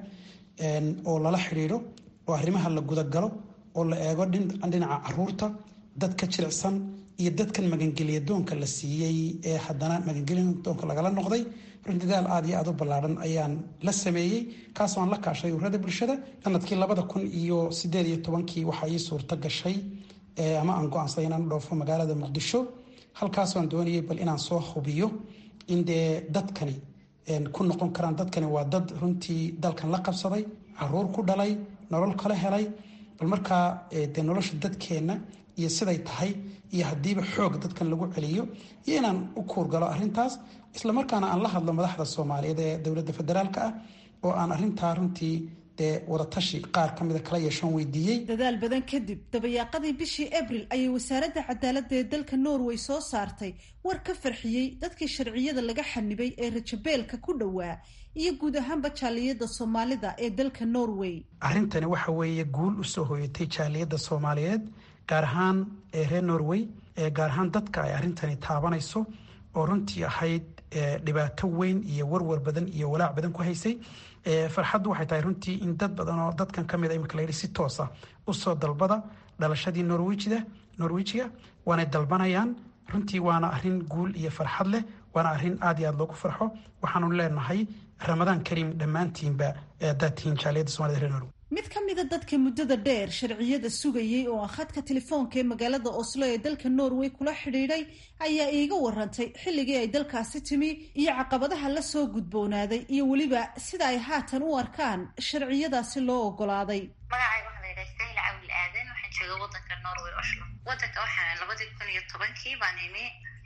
S18: oo lala xidhiidho oo arrimaha la gudagalo oo la eego dhinaca caruurta dadka jilicsan iyo dadkan magangelyadoonka la siiyey ee haddana magangelyadoonka lagala noqday runtidaal aad iyo aad u ballaadhan ayaan la sameeyey kaasoo aan la kaashay ururada bulshada sanadkii labada kun iyo sideed iyo tobankii waxaa ii suurto gashay ama aan go-aansaday inaan u dhoofo magaalada muqdisho halkaasoo aan doonayay bal inaan soo hubiyo in dee dadkani ku noqon karaan dadkani waa dad runtii dalkan la qabsaday caruur ku dhalay nolol kala helay bal markaa dee nolosha dadkeenna iyo siday tahay iyo haddiiba xoog dadkan lagu celiyo iyo inaan u kuurgalo arrintaas islamarkaana aan la hadlo madaxda soomaaliyeed ee dowladda federaalka ah oo aan arintaa runtii dee wadatashi qaar ka mida kala yeeshoon weydiiyey
S17: dadaal badan kadib dabayaaqadii bishii abril ayay wasaaradda cadaaladda ee dalka norway soo saartay war ka farxiyey dadkii sharciyada laga xanibay ee rajabeelka ku dhowaa iyo guud ahaanba jaaliyadda soomaalida ee dalka norway
S18: arrintani waxa weeye guul usoo hoyatay jaaliyadda soomaaliyeed gaar ahaan ee reer norway ee gaar ahaan dadka ay arrintani taabanayso oo runtii ahayd dhibaato weyn iyo warwar badan iyo walaac badan ku haysay farxaddu waxay tahay runtii in dad badan oo dadkan ka mid a imika layidhi si toosa usoo dalbada dhalashadii norwijida norwijiga waanay dalbanayaan runtii waana arrin guul iyo farxad leh waana arrin aad iyo aad loogu farxo waxaanu leenahay ramadaan kariim dhammaantiinba haddaad tihiin jaaliyadda somalida reer norway
S17: mid ka mida dadka muddada dheer sharciyada sugayey oo ah khadka telefoonka ee magaalada oslo ee dalka norway kula xidhiidhay ayaa iiga warantay xilligii ay dalkaasi timi iyo caqabadaha la soo gudboonaaday iyo weliba sida ay haatan u arkaan sharciyadaasi loo ogolaaday
S19: magacayga waxaa la yidhaha sahla cawil aadan waxaan jooga wadanka norway oslo wadanka waxaa labadii kun iyo tobankii baan imi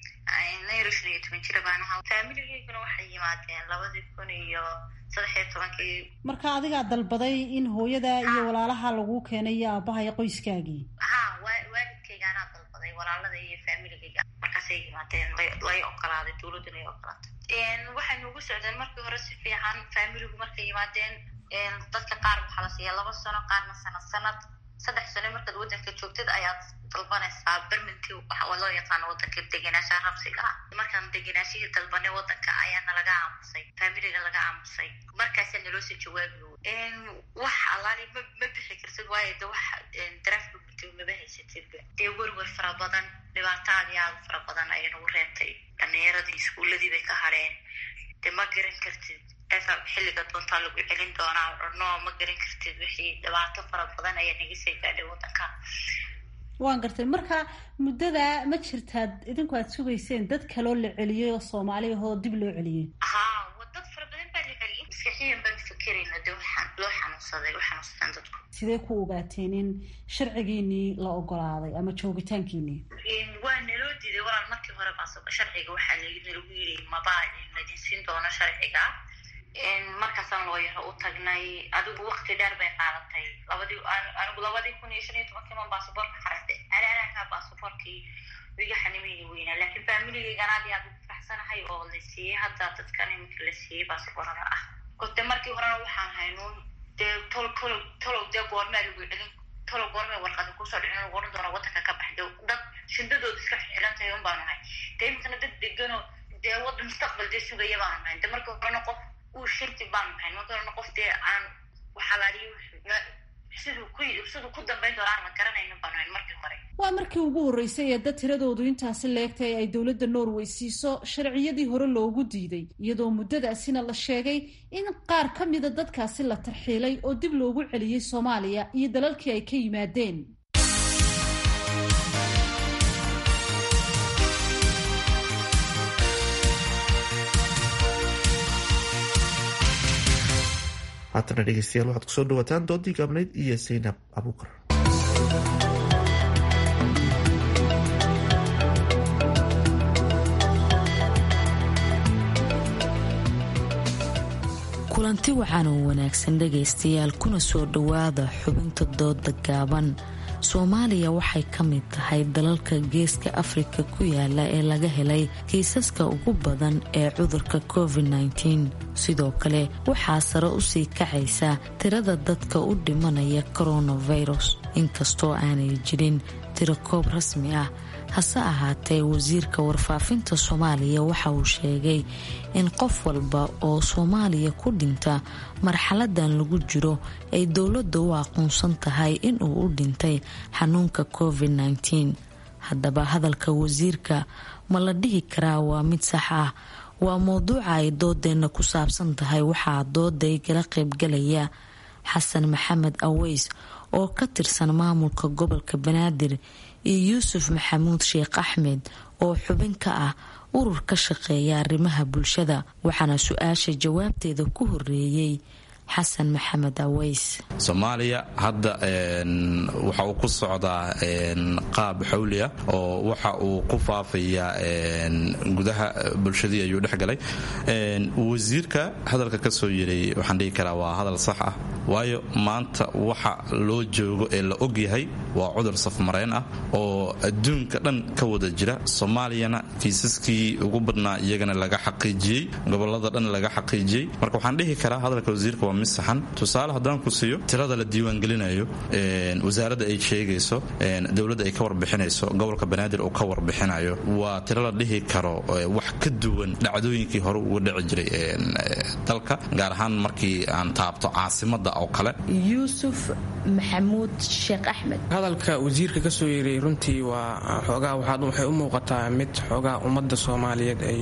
S19: nayro shan iyo toban jira baan ahaa faamiligeyguna waxay yimaadeen labadii kun iyo saddex iyo tobankii
S17: marka adigaa dalbaday in hooyada iyo walaalaha laguu keenay iyo aabaha iyo qoyskaagii
S19: ha waalidkayga anaa dalbaday walaalada iyo faamiligayga markaasay yimaadeen lay ogolaaday dowladduna ay ogolaatay waxay nugu socdeen markii hore si fiican faamiligu markay yimaadeen dadka qaar waxaa la siiya laba sano qaarna sanad sanad saddex sano markaad wadanka joogtid ayaad dalbanaysaa berminti waa loo yaqaano wadanka degenaanshaha rabsiga ah markaan degenaashihii dalbanay wadanka ayaana laga aamusay faamiliga laga aamusay markaasaa naloo soo jawaabi wax allaali ma ma bixi kartid waayo de wax daraafka gudtay maba haysatidba dee werwer fara badan dhibaato aad iyo aad u fara badan ayay nagu reebtay dhalinyaradii iskuuladii bay ka hadheen de ma garan kartid xilliga doontaa lagu celin doonaa no ma garan kartid wixii dhibaato fara badan ayaa naga soo gaadhay wadanka
S17: waan gartay marka muddada ma jirtaad idinku aad sugayseen dad kaloo la celiyey oo soomaali ahoo dib loo celiyey
S19: ha dad fara badan baa la celiyey maskaxiyan baan fakerayna de waxaan loo xanuunsaday u xanuunsadaan dadku
S17: sidee ku ogaateen in sharcigiinii la ogolaaday ama joogitaankiinii
S19: waa naloo diiday walaal markii hore baa sharciga waxaa nalagu yiri mabaa ladin siin doono sharciga markaasaan loo yaro u tagnay adigu wakti dheer bay qaadatay labadii anigu labadii kun iyo shan iyo tobankii man baasaboorka xaraystay alaalaankaa baasaboorkii iga xanimayni weynaa laakiin faamiligaygan aad iyo aad ugu faraxsanahay oo la siiyey hadda dadkan iminka la siiyey baasaboorada ah kote markii horena waxaan haynuun dee tol tolo tolow dee goormaa lagu celin tolow goormay warqada kusoo dhicin lagu odhan doona wadanka ka baxday dad shindadooda iska xiran tahay un baanu nahay dee iminkana dad deganoo dee wadda mustaqbal dee sugaya baanu nahay de markii horena qof uu shinti baanu nahay markii horena qof dee aan waxalaaliyo siduu ku siduu ku dambayn doona aan la garanaynin baanu nahay markii hore
S17: waa markii ugu horreysay ee dad tiradoodu intaasi leegtay ay dowladda norway siiso sharciyadii hore loogu diiday iyadoo muddadaasina la sheegay in qaar ka mida dadkaasi la tarxiilay oo dib loogu celiyey soomaaliya iyo dalalkii ay ka yimaadeen
S2: haatana dhegeystayaal waxaad kusoo dhawaataan doodii gaabnayd iyo saynab abuukar
S20: kulanti wacan oo wanaagsan dhegaystayaal kuna soo dhowaada xubinta dooda gaaban soomaaliya waxay ka mid tahay dalalka geeska afrika ku yaala ee laga helay kiisaska ugu badan ee cudurka covid-19 sidoo kale waxaa sare usii kacaysa tirada dadka u dhimanaya coronavirus inkastoo aanay jirin tiro koob rasmi ah hase ahaatee wasiirka warfaafinta soomaaliya waxa uu sheegay in qof walba oo soomaaliya ku dhinta marxaladan lagu jiro ay dowladda u aqoonsan tahay inuu u dhintay xanuunka covid-19 haddaba hadalka wasiirka ma la dhihi karaa waa mid sax ah waa mowduuca ay doodeenna ku saabsan tahay waxaa dooday kala qaybgalaya xasan maxamed aweys oo ka tirsan maamulka gobolka banaadir iyo yuusuf maxamuud sheekh axmed oo xubin ka ah urur ka shaqeeya arrimaha bulshada waxaana su-aasha jawaabteeda ku horeeyey xasan maxamed aweys
S21: soomaaliya hadda waxa uu ku socdaa qaab xawli ah oo waxa uu ku faafayaa gudaha bulshadii ayuu dhex galay wasiirka hadalka ka soo yiray waxaan dhihi karaa waa hadal sax ah waayo maanta waxa loo joogo ee la og yahay waa cudur safmareen ah oo adduunka dhan ka wada jira soomaaliyana kiisaskii ugu badnaa iyagana laga xaqiijiyey gobolada dhan laga xaqiijiyey marka waxaan dhihi karaa hadalka wasiirka waa mid saxan tusaale haddaan ku siiyo tirada la diiwaangelinayo wasaaradda ay sheegayso dowladda ay ka warbixinayso gobolka banaadir uu ka warbixinayo waa tiro la dhihi karo wax ka duwan dhacdooyinkii hore uga dhici jiray dalka gaar ahaan markii aan taabto caasimada oo kale
S20: yuusuf maxamuud sheekh axmed
S22: hadalka wasiirka ka soo yeeray runtii waa xoogaa waxay u muuqataa mid xoogaa ummadda soomaaliyeed ay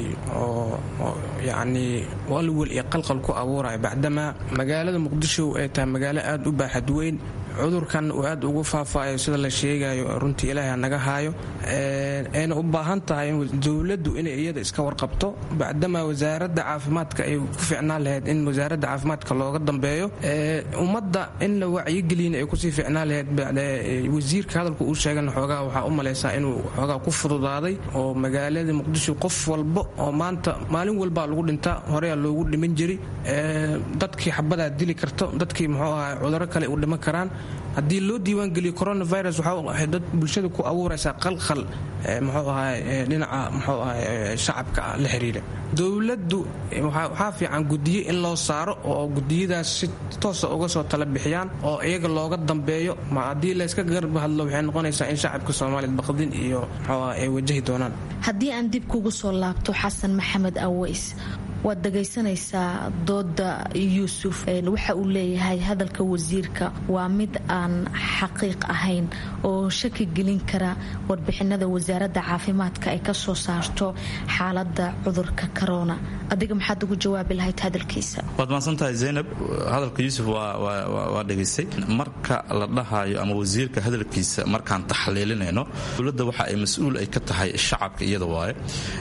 S22: oo yacnii walwal iyo qalqal ku abuuraya bacdamaa magaalada muqdisho ay tahay magaalo aad u baaxad weyn cudurkan uu aad ugu faafaayo sida la sheegayo runtii ilaahay naga haayo ayna u baahan tahay dowladdu inay iyada iska warqabto bacdamaa wasaaradda caafimaadka ay ku ficnaan lahayd in wasaaradda caafimaadka looga dambeeyo ummadda in la wacyigelin ay kusii ficnaan lahayd wasiirka hadalka uu sheegan xoogaa waxaa u malaysaa inuu xoogaa ku fududaaday oo magaalada muqdisho qof walba oo maanta maalin walbaa lagu dhintaa horeyaa loogu dhiman jiri dadkii xabadaa dili karto dadkii muxuu ahaa cuduro kale u dhiman karaan haddii loo diiwaangeliyo coronavirus waxay dad bulshada ku abuuraysaa qalqal muxuu ahaa dhinaca muxuu ahaa shacabka la xiriira dowladdu waxaa fiican gudiye in loo saaro oo gudiyadaas si toosa uga soo tala bixiyaan oo iyaga looga dambeeyo ma haddii layska garba hadlo waxay noqonaysaa in shacabka soomaaliya baqdin iyo muxuu ah ay wajahi doonaan
S20: haddii aan dib kugu soo laabto xasan maxamed aweys waad dhagaysanaysaa dooda yuusuf waxa uu leeyahay hadalka wasiirka waa mid aan xaqiiq ahayn oo shaki gelin kara warbixinada wasaaradda caafimaadka ay ka soo saarto xaalada cudurka corona adiga maxaad ugu jawaabi lahayd hadalkiisa
S21: waad maadsantahay zaynab hadalka yuusuf waa dhegaystay marka la dhahayo ama wasiirka hadalkiisa markaan taxliilinayno dowladda waxa ay mas-uul ay ka tahay shacabka iyada waaye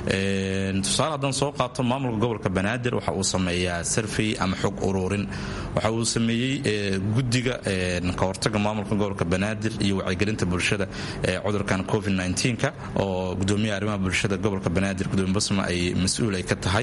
S21: tusaale haddaan soo qaato maamulka gobolka banaadir waxa uu sameeyaa sarfey ama xog ururin waxa uu sameeyey guddiga kahortaga maamulka gobolka banaadir iyo wacyigelinta bulshada ee cudurkan covid ka oo gudoomiyaha arrimaha bulshada gobolka banaadir gudoomiye basma ay mas-uul ay ka tahay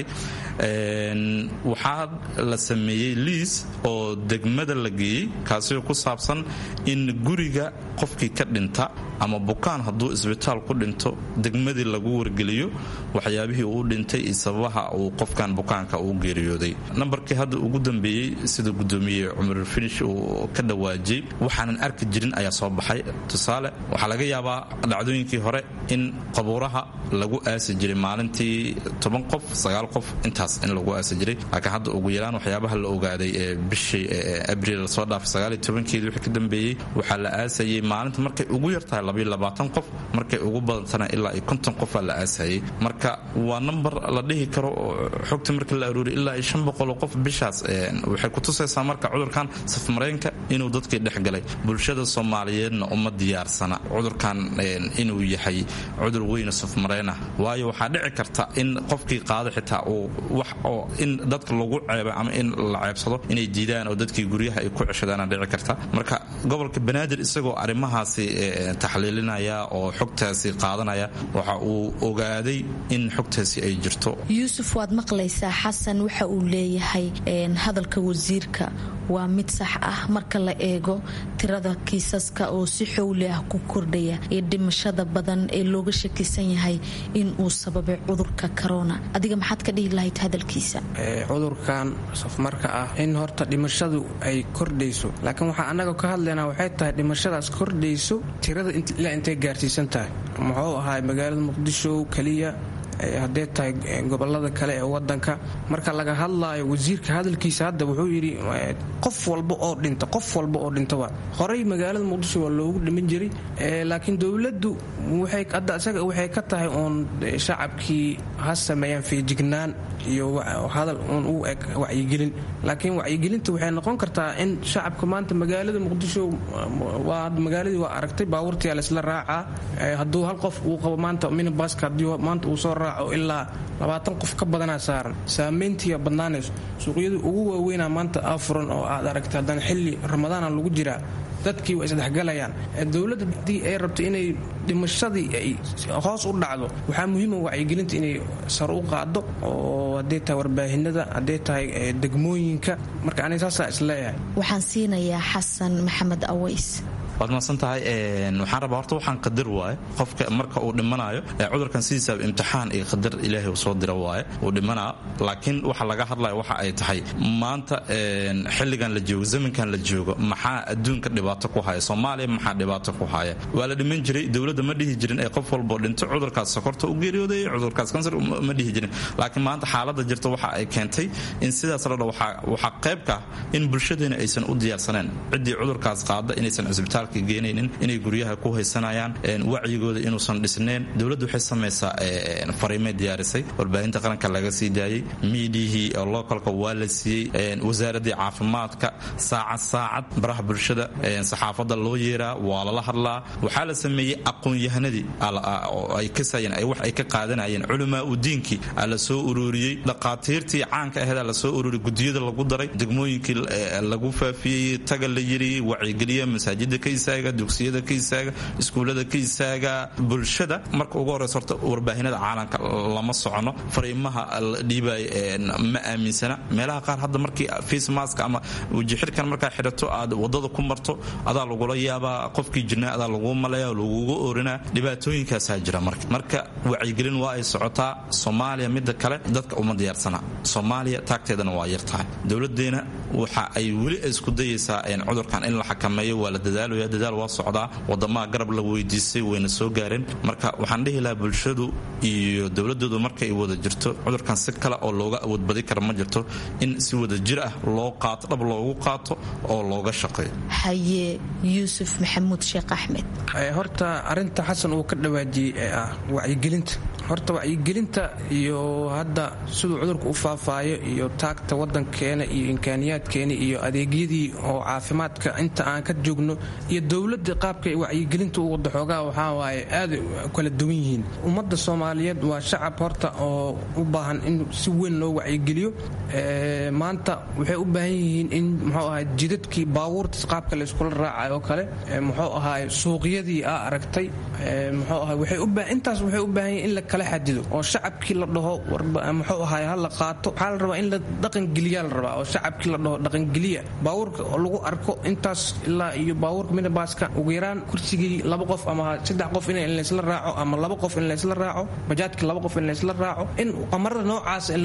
S21: waxaa la sameeyey liis oo degmada la geeyey kaasoo ku saabsan in guriga qofkii ka dhinta ama bukaan hadduu isbitaal ku dhinto degmadii lagu wargeliyo waxyaabihii uu dhintay iyo sababaha uu qofkan bukaanka uu geeriyooday nambarkii hadda ugu dambeeyey sida gudoomiye cumar finish uu ka dhawaajiyey waxaanan arki jirin ayaa soo baxay tusaale waxaa laga yaabaa dhacdooyinkii hore in qabuuraha lagu aasi jiray maalintii toban qof sagaal qof intaas in lagu aasi jiray laakiin hadda ugu yaraan waxyaabaha la ogaaday ee bishii abriil lasoo dhaafay sagaaliyo tobankeedii wixii ka dambeeyey waxaa la aasayey maalinta markay ugu yartahay labayo labaatan qof markay ugu badantana ilaa iyo konton qofaa la aasayey marka waa nambar la dhihi karo xogta marka la aruuriy ilaa iyo shan boqoloo qof bishaas waxay kutusaysaa marka cudurkan safmareenka inuu dadkii dhex galay bulshada soomaaliyeedna uma diyaarsana cudurkan inuu yahay cudur weyna safmareen ah waayo waxaa dhici karta in qofkii qaada xitaa uu wax oo in dadka lagu ceeba ama in la ceebsado inay diidaan oo dadkii guryaha ay ku ceshadaana dhici karta marka gobolka banaadir isagoo arrimahaasi taxliilinaya oo xogtaasi qaadanaya waxa uu ogaaday in xogtaasi ay jirto
S20: yuusuf waad maqlaysaa xasan waxa uu leeyahay hadalka wasiirka waa mid sax ah marka la eego tirada kiisaska oo si xowli ah ku kordhaya iyo dhimashada badan ee looga shakisan yahay in uu sababay cudurka corona adiga maxaad ka dhihi lahayd hadalkiisa
S22: cudurkan safmarka ah in horta dhimashadu ay kordhayso laakiin waxaa annaga ka hadlaynaa waxay tahay dhimashadaas kordhayso tirada ilaa intay gaarsiisan tahay muxuu ahaa magaalada muqdisho keliya haddee tahay gobolada kale ee wadanka marka laga hadlaayo wasiirka hadalkiisa hadda wuxuu yidhi qof walba oo dhinta qof walba oo dhinta waa horey magaalada muqdisho waa loogu dhiman jiray laakiin dowladdu hadda isaga waxay ka tahay uun shacabkii ha sameeyaan feejignaan iyo hadal uun u eg wacyigelin laakiin wacyigelinta waxay noqon kartaa in shacabka maanta magaalada muqdisho waa magaaladii waa aragtay baabuurtiyaa laysla raacaa hadduu hal qof uu qabo maanta minibaska haddii maanta uu soo raaco ilaa labaatan qof ka badanaa saaran saamayntiiya badnaanayso suuqyadii ugu waaweynaa maanta afuran oo aad aragtay haddana xilli ramadaana lagu jiraa dadkii waa isdhexgalayaan dowladda haddii ay rabto inay dhimashadii ay hoos u dhacdo waxaa muhiima wacyigelinta inay sar u qaado oo hadday tahay warbaahinada hadday tahay degmooyinka marka aniga saasaa isleeyahay
S20: waxaan siinayaa xasan maxamed aways
S21: waad mahadsan tahay waxaan rabaa horta waxaan qadar waaye qofka marka uu dhimanayo cudurkan sidiisaaba imtixaan iyo qadar ilaahay uu soo dira waaye uu dhimanaa laakiin waxa laga hadlaya waxa ay tahay maanta xilligan la joogo zamankan la joogo maxaa adduunka dhibaato ku haya soomaaliya maxaa dhibaato ku haya waa la dhiman jiray dowladda ma dhihi jirin ee qof walboo dhinto cudurkaas sokorta u geeriyooday cudurkaas kansar ma dhihi jirin laakiin maanta xaaladda jirta waxa ay keentay in sidaas la dha waxaa qaybka in bulshadeena aysan u diyaarsaneen ciddii cudurkaas qaada inaysan cisbitaal geenaynin inay guryaha ku haysanayaan wacyigooda inuusan dhisneen dowladdu waxay samaysaa fariimay diyaarisay warbaahinta qaranka laga sii daayey miidiyihii localka waa la siiyey wasaaradii caafimaadka saacad saacad baraha bulshada saxaafadda loo yeeraa waa lala hadlaa waxaa la sameeyey aqoon-yahanadii ay kasayeen wax ay ka qaadanayeen culamaa u diinkii la soo ururiyey dhaqaatiirtii caanka aheeda la soo ururiyey gudiyada lagu daray degmooyinkii lagu faafiyey taga la yiriyey wacyigeliya masaajida ka istaaga dugsiyada ka istaaga iskuullada ka istaaga bulshada marka ugu horeysa horta warbaahinada caalamka lama socono fariimaha la dhiibay ma aaminsana meelaha qaar hadda markii face mask ama wajixirkan markaa xidhato aad wadada ku marto adaa lagula yaabaa qofkii jirnaa adaa lagu malaya lagugu orinaa dhibaatooyinkaasaa jira marka marka wacyigelin waa ay socotaa soomaaliya midda kale dadka uma diyaarsana soomaaliya taagteedana waa yar tahay dowladeena waxa ay weli isku dayaysaa cudurkan in la xakameeyo waa la dadaalaya dadaal waa socdaa wadamaha garab la weydiisay wayna soo gaareen marka waxaan dhihi lahaa bulshadu iyo dowladoodu markay wada jirto cudurkan si kale oo looga awoodbadi kara ma jirto in si wada jir ah loo qaato dhab loogu qaato oo looga shaqeeyo
S20: haye yuusuf maxamuud sheekh axmed
S22: horta arinta xasan uu ka dhawaajiyey ee ah wacyigelinta horta wacyigelinta iyo hadda siduu cudurka u faafaayo iyo taagta wadankeena iyo imkaaniyaadkeena iyo adeegyadii oo caafimaadka inta aan ka joogno iyo dowladda qaabka wacyigelinta u wada xoogaa waxaa waaye aad kala duwan yihiin ummadda soomaaliyeed waa shacab horta oo u baahan in si weyn loo wacyigeliyo maanta waxay u baahan yihiin in muxuu ahay jidadkii baabuurtas qaabka layskula raacay oo kale muxuu ahay suuqyadii aa aragtay muxuu ahay waxay u intaas waxay u baahan yihiin in la kala xadido oo shacabkii la dhaho muxuu ahay ha la qaato waxaa la rabaa in la dhaqangeliyaa la rabaa oo shacabkii la dhaho dhaqangeliya baabuurka lagu arko intaas ilaa iyo baabuurka minibaska ugu yaraan kursigii laba qof ama saddex qof in laysla raaco ama laba qof in laysla raaco bajaadkii laba qof in laysla raaco in qamarada noocaas in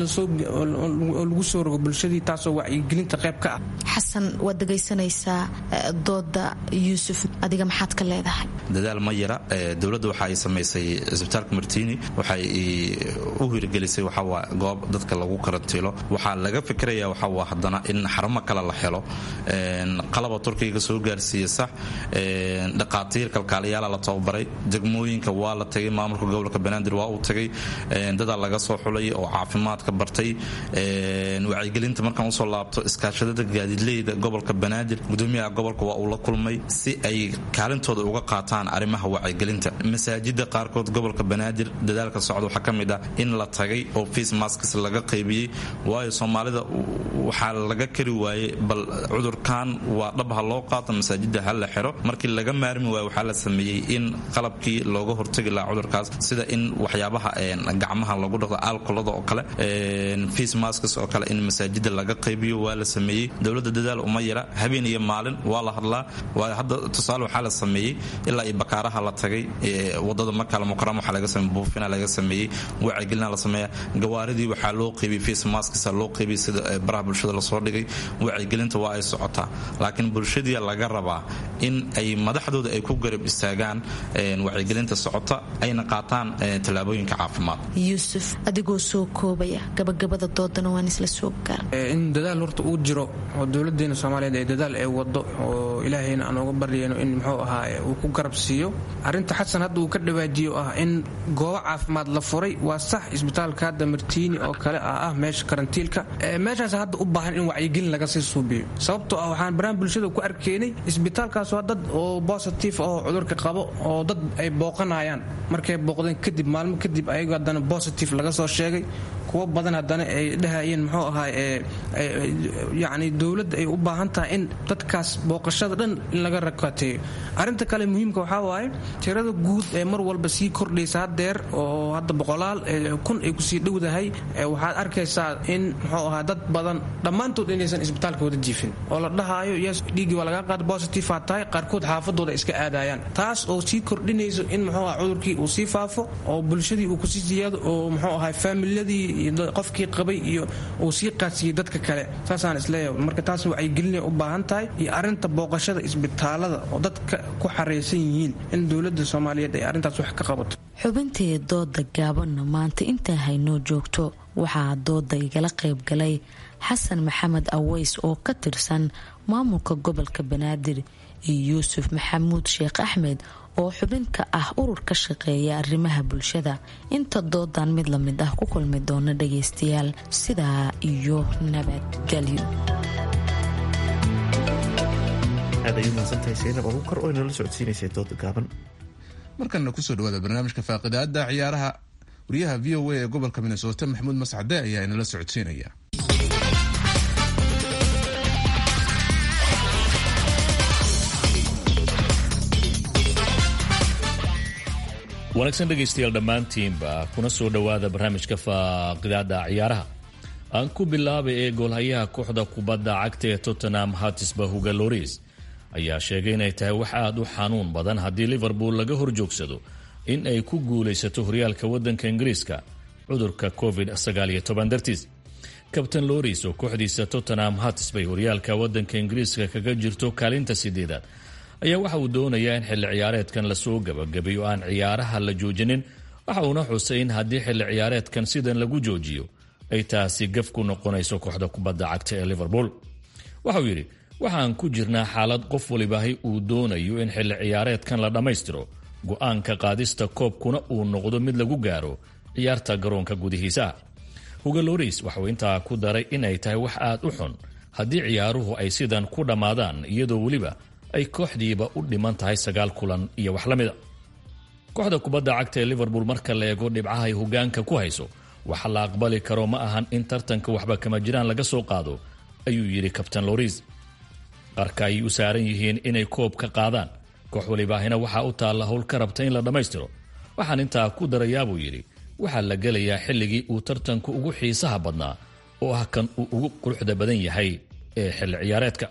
S22: lagu soo rogo bulshadii taasoo wacyigelinta qayb ka ah
S20: xasan waad dhegaysanaysaa dooda yuusuf adiga maxaad ka leedahay
S21: dadaal ma yara dowladda waxa ay samaysay isbitaalka martini waxay u hirgelisay waxawaa goob dadka lagu karantiilo waxaa laga fikiraya waxawaa haddana in xaramo kale la helo qalaba turkiga soo gaarsiiya sax dhaqaatiir kalkaaliyaala la tababaray degmooyinka waa la tagay maamulka gobolka banaadir waa uu tagay dadaa laga soo xulay oo caafimaadka bartay wacyigelinta markaan usoo laabto iskaashadada gaadiidleyda gobolka banaadir gudoomiyaha gobolka waa uu la kulmay si ay kaalintooda uga qaataan arrimaha wacyigelinta masaajida qaarkood gobolka banaadir dadaalka socda waxaa ka mid ah in la tagay oo face masks laga qaybiyey waayo soomaalida waxaa laga kari waayey bal cudurkan waa dhab ha loo qaato masaajida ha la xiro markii laga maarmi waayo waxaa la sameeyey in qalabkii looga hortagi lahaa cudurkaas sida in waxyaabaha gacmaha lagu dhaqdo alkolada oo kale face masks oo kale in masaajida laga qaybiyo waa la sameeyey dowladda dadaal uma yara habeen iyo maalin waa la hadlaa waayo hadda tusaale waxaa la sameeyey ilaa iyo bakaaraha la tagay wadada makala mukarama waxaa laga sameeyey buufina laga sameeyey wacyigelina la sameeya gawaaridii waxaa loo qaybiyey face masks loo qaybiyey sida baraha bulshada lasoo dhigay wacyigelinta waa ay socotaa laakiin bulshadii laga rabaa in ay madaxdooda ay ku garab istaagaan wacyigelinta socota ayna qaataan tallaabooyinka caafimaad
S20: yuusuf adigoo soo koobaya gabagabada doodana waan isla soo gaar
S22: in dadaal horta uu jiro oo dowladeena soomaaliyeed ee dadaal ay wado oo ilaahayna aan uga baryayno in muxuu ahaa uu ku garab siiyo arrinta xasan hadda uu ka dhawaajiyo ah in goobo caafimaad la furay waa sax isbitaalka hadda martiini oo kale ah ah meesha karantiilka meeshaas hadda u baahan in wacyigelin laga sii suubiyo sababtoo ah waxaan baraan bulshada ku arkaynay isbitaalkaas waa dad oo bositif oo cudurka qabo oo dad ay booqanayaan markay booqdeen kadib maalmo kadib ayago haddana bositif laga soo sheegay kuwo badan haddana ay dhahayeen muxuu ahaa yacni dowladda ay u baahan tahay in dadkaas booqashada dhan in laga rakateeyo arrinta kale muhiimka waxaa waaye tirada guud ee mar walba sii kordhaysa haddeer oo hadda boqolaal kun ay kusii dhowdahay waxaad arkaysaa in muxuu ahaa dad badan dhammaantood inaysan isbitaalka wada jiifin oo la dhahaayo yes dhiiggii waa lagaa qaada positive aad tahay qaarkood xaafadooda iska aadayaan taas oo sii kordhinayso in muxuu aha cudurkii uu sii faafo oo bulshadii uu kusii siyaado oo muxuu ahaa faamiladii qofkii qabay iyo uu sii qaadsiiyey dadka kale saasaan isleeyahay marka taas wacyigelinay u baahan tahay iyo arrinta booqashada isbitaalada oo dadka ku xaraysan yihiin in dowladda soomaaliyeed ay arrintaas wax ka qabato
S20: xubintii dooda gaabanna maanta intaa haynoo joogto waxaa dooda igala qayb galay xasan maxamed aweys oo ka tirsan maamulka gobolka banaadir iyo yuusuf maxamuud sheekh axmed oo xubin ka ah urur ka shaqeeya arrimaha bulshada inta doodan mid la mid ah ku kulmi doona dhagaystayaal sidaa iyo nabadgelyo
S2: aad ay u mahadsantahay saynab abuukar oo inala socodsiinaysay dooda gaaban
S1: markanna kusoo dhawaada barnaamijka faaqidaada ciyaaraha wariyaha v o a ee gobolka minnesota maxamuud mascade ayaa inala socodsiinaya
S6: wanaagsan dhegaystayaal dhammaantiinba kuna soo dhowaada barnaamijka faaqidaada ciyaaraha aan ku bilaabay ee goolhayaha kooxda kubadda cagta ee tottenham hatisba huga loris ayaa sheegay inay tahay wax aada u xanuun badan haddii liverpool laga horjoogsado in ay ku guulaysato horyaalka wadanka ingiriiska cudurka covid dartiis kabtain loris oo kooxdiisa tottenham hatisbay horyaalka wadanka ingiriiska kaga jirto kaalinta sideedaad ayaa waxa uu doonayaa in xilli ciyaareedkan lasoo gabagabeyo aan ciyaaraha la joojinin waxa uuna xusay in haddii xilli ciyaareedkan sidan lagu joojiyo ay taasi gaf ku noqonayso kooxda kubadda cagta ee liverpool waxauu yidhi waxaan ku jirnaa xaalad qof walibaahi uu doonayo in xilli ciyaareedkan la dhammaystiro go-aanka qaadista koobkuna uu noqdo mid lagu gaaro ciyaarta garoonka gudihiisa huga loris waxauu intaa ku daray inay tahay wax aad u xun haddii ciyaaruhu ay sidan ku dhammaadaan iyadoo weliba ay kooxdiiba u dhiman tahay sagaal kulan iyo wax la mida kooxda kubadda cagta ee liverpool marka la eego dhibcaha ay hogaanka ku hayso waxa la aqbali karo ma ahan in tartanka waxba kama jiraan laga soo qaado ayuu yidhi kabtain loris qarka ayay u saaran yihiin inay koob ka qaadaan koox walibaahina waxaa u taalla howl ka rabta in la dhammaystiro waxaan intaa ku darayaabuu yidhi waxaa la gelayaa xilligii uu tartanku ugu xiisaha badnaa oo ah kan uu ugu quruxda badan yahay ee xilli ciyaareedka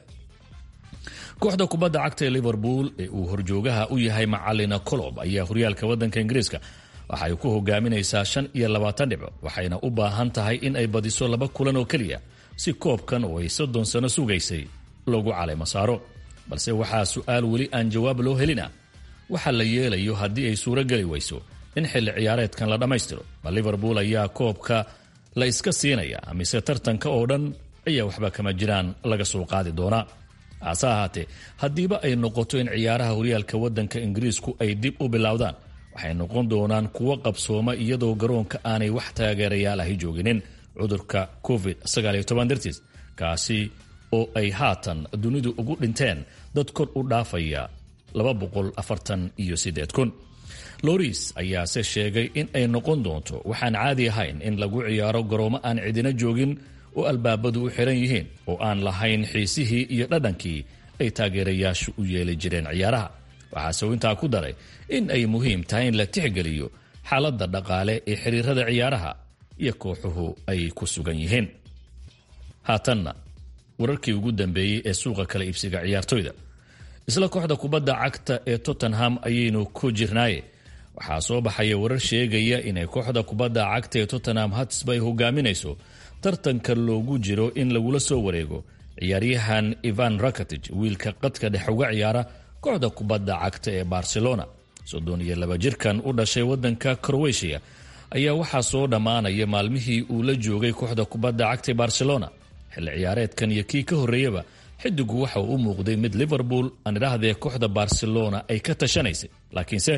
S6: kooxda kubadda cagta ee liverpool ee uu horjoogaha u yahay macalina colob ayaa horyaalka wadanka ingiriiska waxay ku hogaaminaysaa shan iyo labaatan dhibco waxayna u baahan tahay in ay badiso laba kulan oo keliya si koobkan oo ay soddon sano sugaysay loogu caleymo saaro balse waxaa su-aal weli aan jawaab loo helina waxa la yeelayo haddii ay suuro geli weyso in xilli ciyaareedkan la dhammaystiro ma liverpool ayaa koobka la iska siinaya mise tartanka oo dhan ayaa waxba kama jiraan laga soo qaadi doonaa hase ahaatee haddiiba ay noqoto in ciyaaraha horyaalka wadanka ingiriisku ay dib u bilowdaan waxay noqon doonaan kuwo qabsooma iyadoo garoonka aanay wax taageerayaal ahi jooginin cudurka covid dartiis kaasi oo ay haatan dunidu ugu dhinteen dad kor u dhaafaya loris ayaase sheegay in ay noqon doonto waxaan caadi ahayn in lagu ciyaaro garoomo aan cidina joogin oo albaabadu u xiran yihiin oo aan lahayn xiisihii iyo dhadhankii ay taageerayaashu u yeeli jireen ciyaaraha waxaase uu intaa ku daray in ay muhiim tahay in la tixgeliyo xaaladda dhaqaale ee xiriirada ciyaaraha iyo kooxuhu ay ku sugan yihiin haatanna wararkii ugu dambeeyey ee suuqa kala iibsiga ciyaartoyda isla kooxda kubadda cagta ee tottenham ayaynu ku jirnaaye waxaa soo baxaya warar sheegaya inay kooxda kubadda cagta ee tottenham hatsba ay hogaaminayso tartanka loogu jiro in lagula soo wareego ciyaaryahan ivan rakatij wiilka qadka dhex uga ciyaara kooxda kubadda cagta ee barcelona soddon iyo laba jirkan u dhashay wadanka crowetiya ayaa waxaa soo dhammaanaya maalmihii uu la joogay kooxda kubadda cagta ee barcelona xilli ciyaareedkan iyo kii ka horreeyaba xidigu waxa uu u muuqday mid liverpool aan idhaahdee kooxda barcelona ay ka tashanaysay laakiinse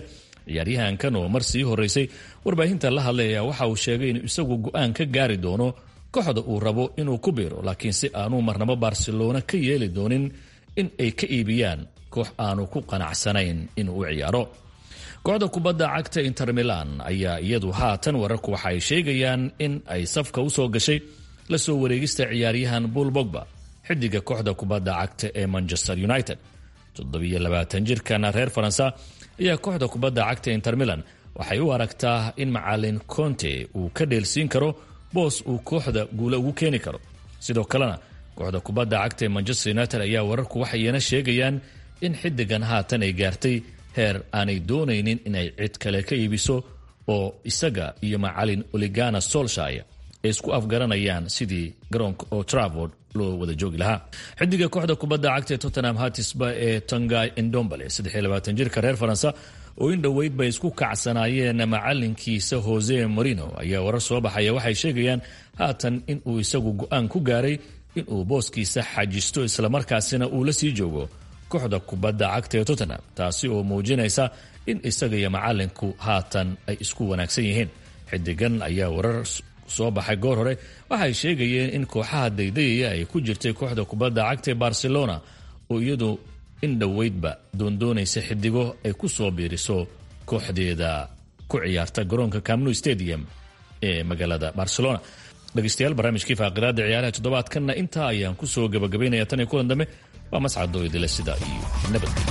S6: ciyaaryahankan oo mar sii horeysay warbaahinta la hadlay ayaa waxa uu sheegay inuu isagu go-aan ka gaari doono kooxda uu rabo inuu ku biiro laakiin si aanu marnabo barcelona ka yeeli doonin in ay ka iibiyaan koox aanu ku qanacsanayn inuu u ciyaaro kooxda kubadda cagta inter milan ayaa iyadu haatan wararku waxa ay sheegayaan in ay safka usoo gashay lasoo wareegista ciyaaryahan buul bogba xidiga kooxda kubadda cagta ee manchester united jirkan reer faransa ayaa kooxda kubadda cagta inter milan waxay u aragtaa in macalin conte uu ka dheelsiin karo boos uu kooxda guula ugu keeni karo sidoo kalena kooxda kubadda cagta ee manchester united ayaa wararku waxayna sheegayaan in xidigan haatan ay gaartay heer aanay doonaynin inay cid kale ka iibiso oo isaga iyo macalin oligana solshire ay isku afgaranayaan sidii garoonka oo travord loo wada joogi lahaa xidiga kooxda kubadda cagta ee tottenham hatisba ee tongai indombale jirka reer faransa oo in dhoweyd bay isku kacsanaayeen macalinkiisa jose morino ayaa warar soo baxaya waxay sheegayaan haatan inuu isagu go-aan ku gaaray inuu booskiisa xajisto islamarkaasina uu la sii joogo kooxda kubadda cagta ee tottenham taasi oo muujinaysa in isaga iyo macalinku haatan ay isku wanaagsan yihiin xidigan ayaa warar soo baxay goor hore waxay sheegayeen in kooxaha daydayaya ay ku jirtay kooxda kubadda cagta ee barcelona oo iyadu in dhoweydba doondoonaysa xidigo ay ku soo biiriso kooxdeeda ku ciyaarta garoonka camnu stadium ee magaalada barcelona dhegeystayaal barnaamijkii faaqiraada ciyaaraha toddobaadkanna intaa ayaan kusoo gabagabaynaya tan iyo kulan dambe waa mascadoo idila sidaa iyo nabadgelyo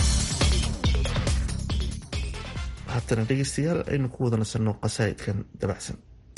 S2: haatana dhegeystayaal aynu ku wada nasanno qasaa'idkan dabacsan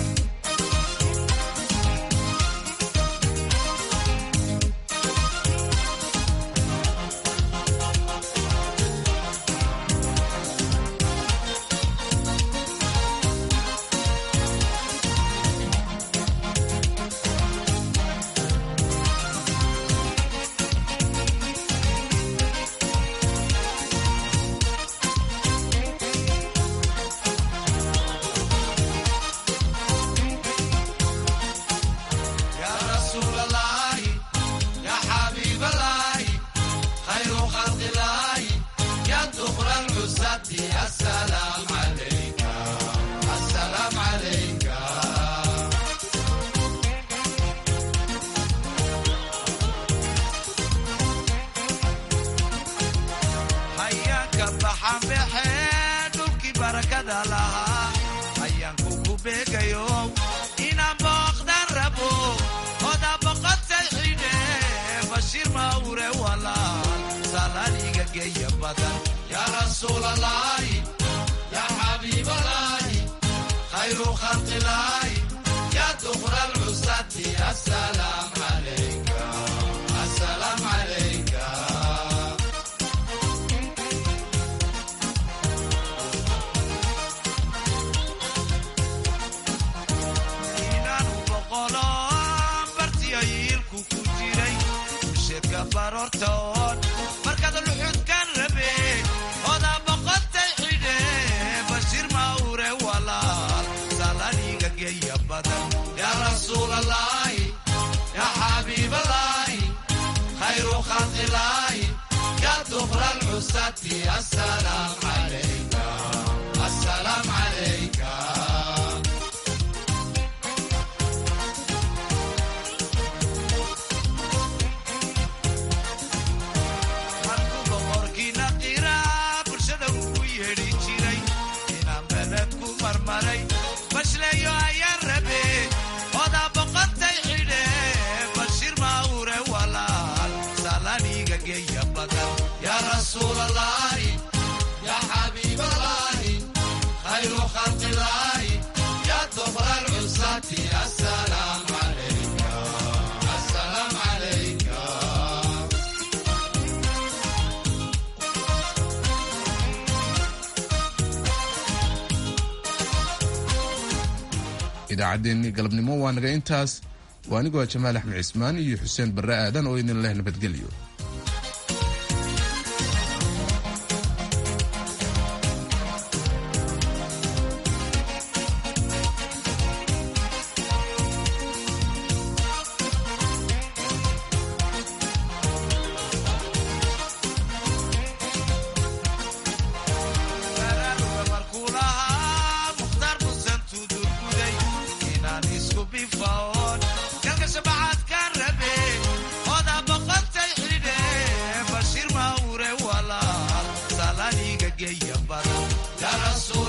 S1: idaacaddeenni galabnimo waa naga intaas waa anigoo jamaal axmed cismaan iyo xuseen barre aadan oo idin leh nabadgelyo
S3: geeya badan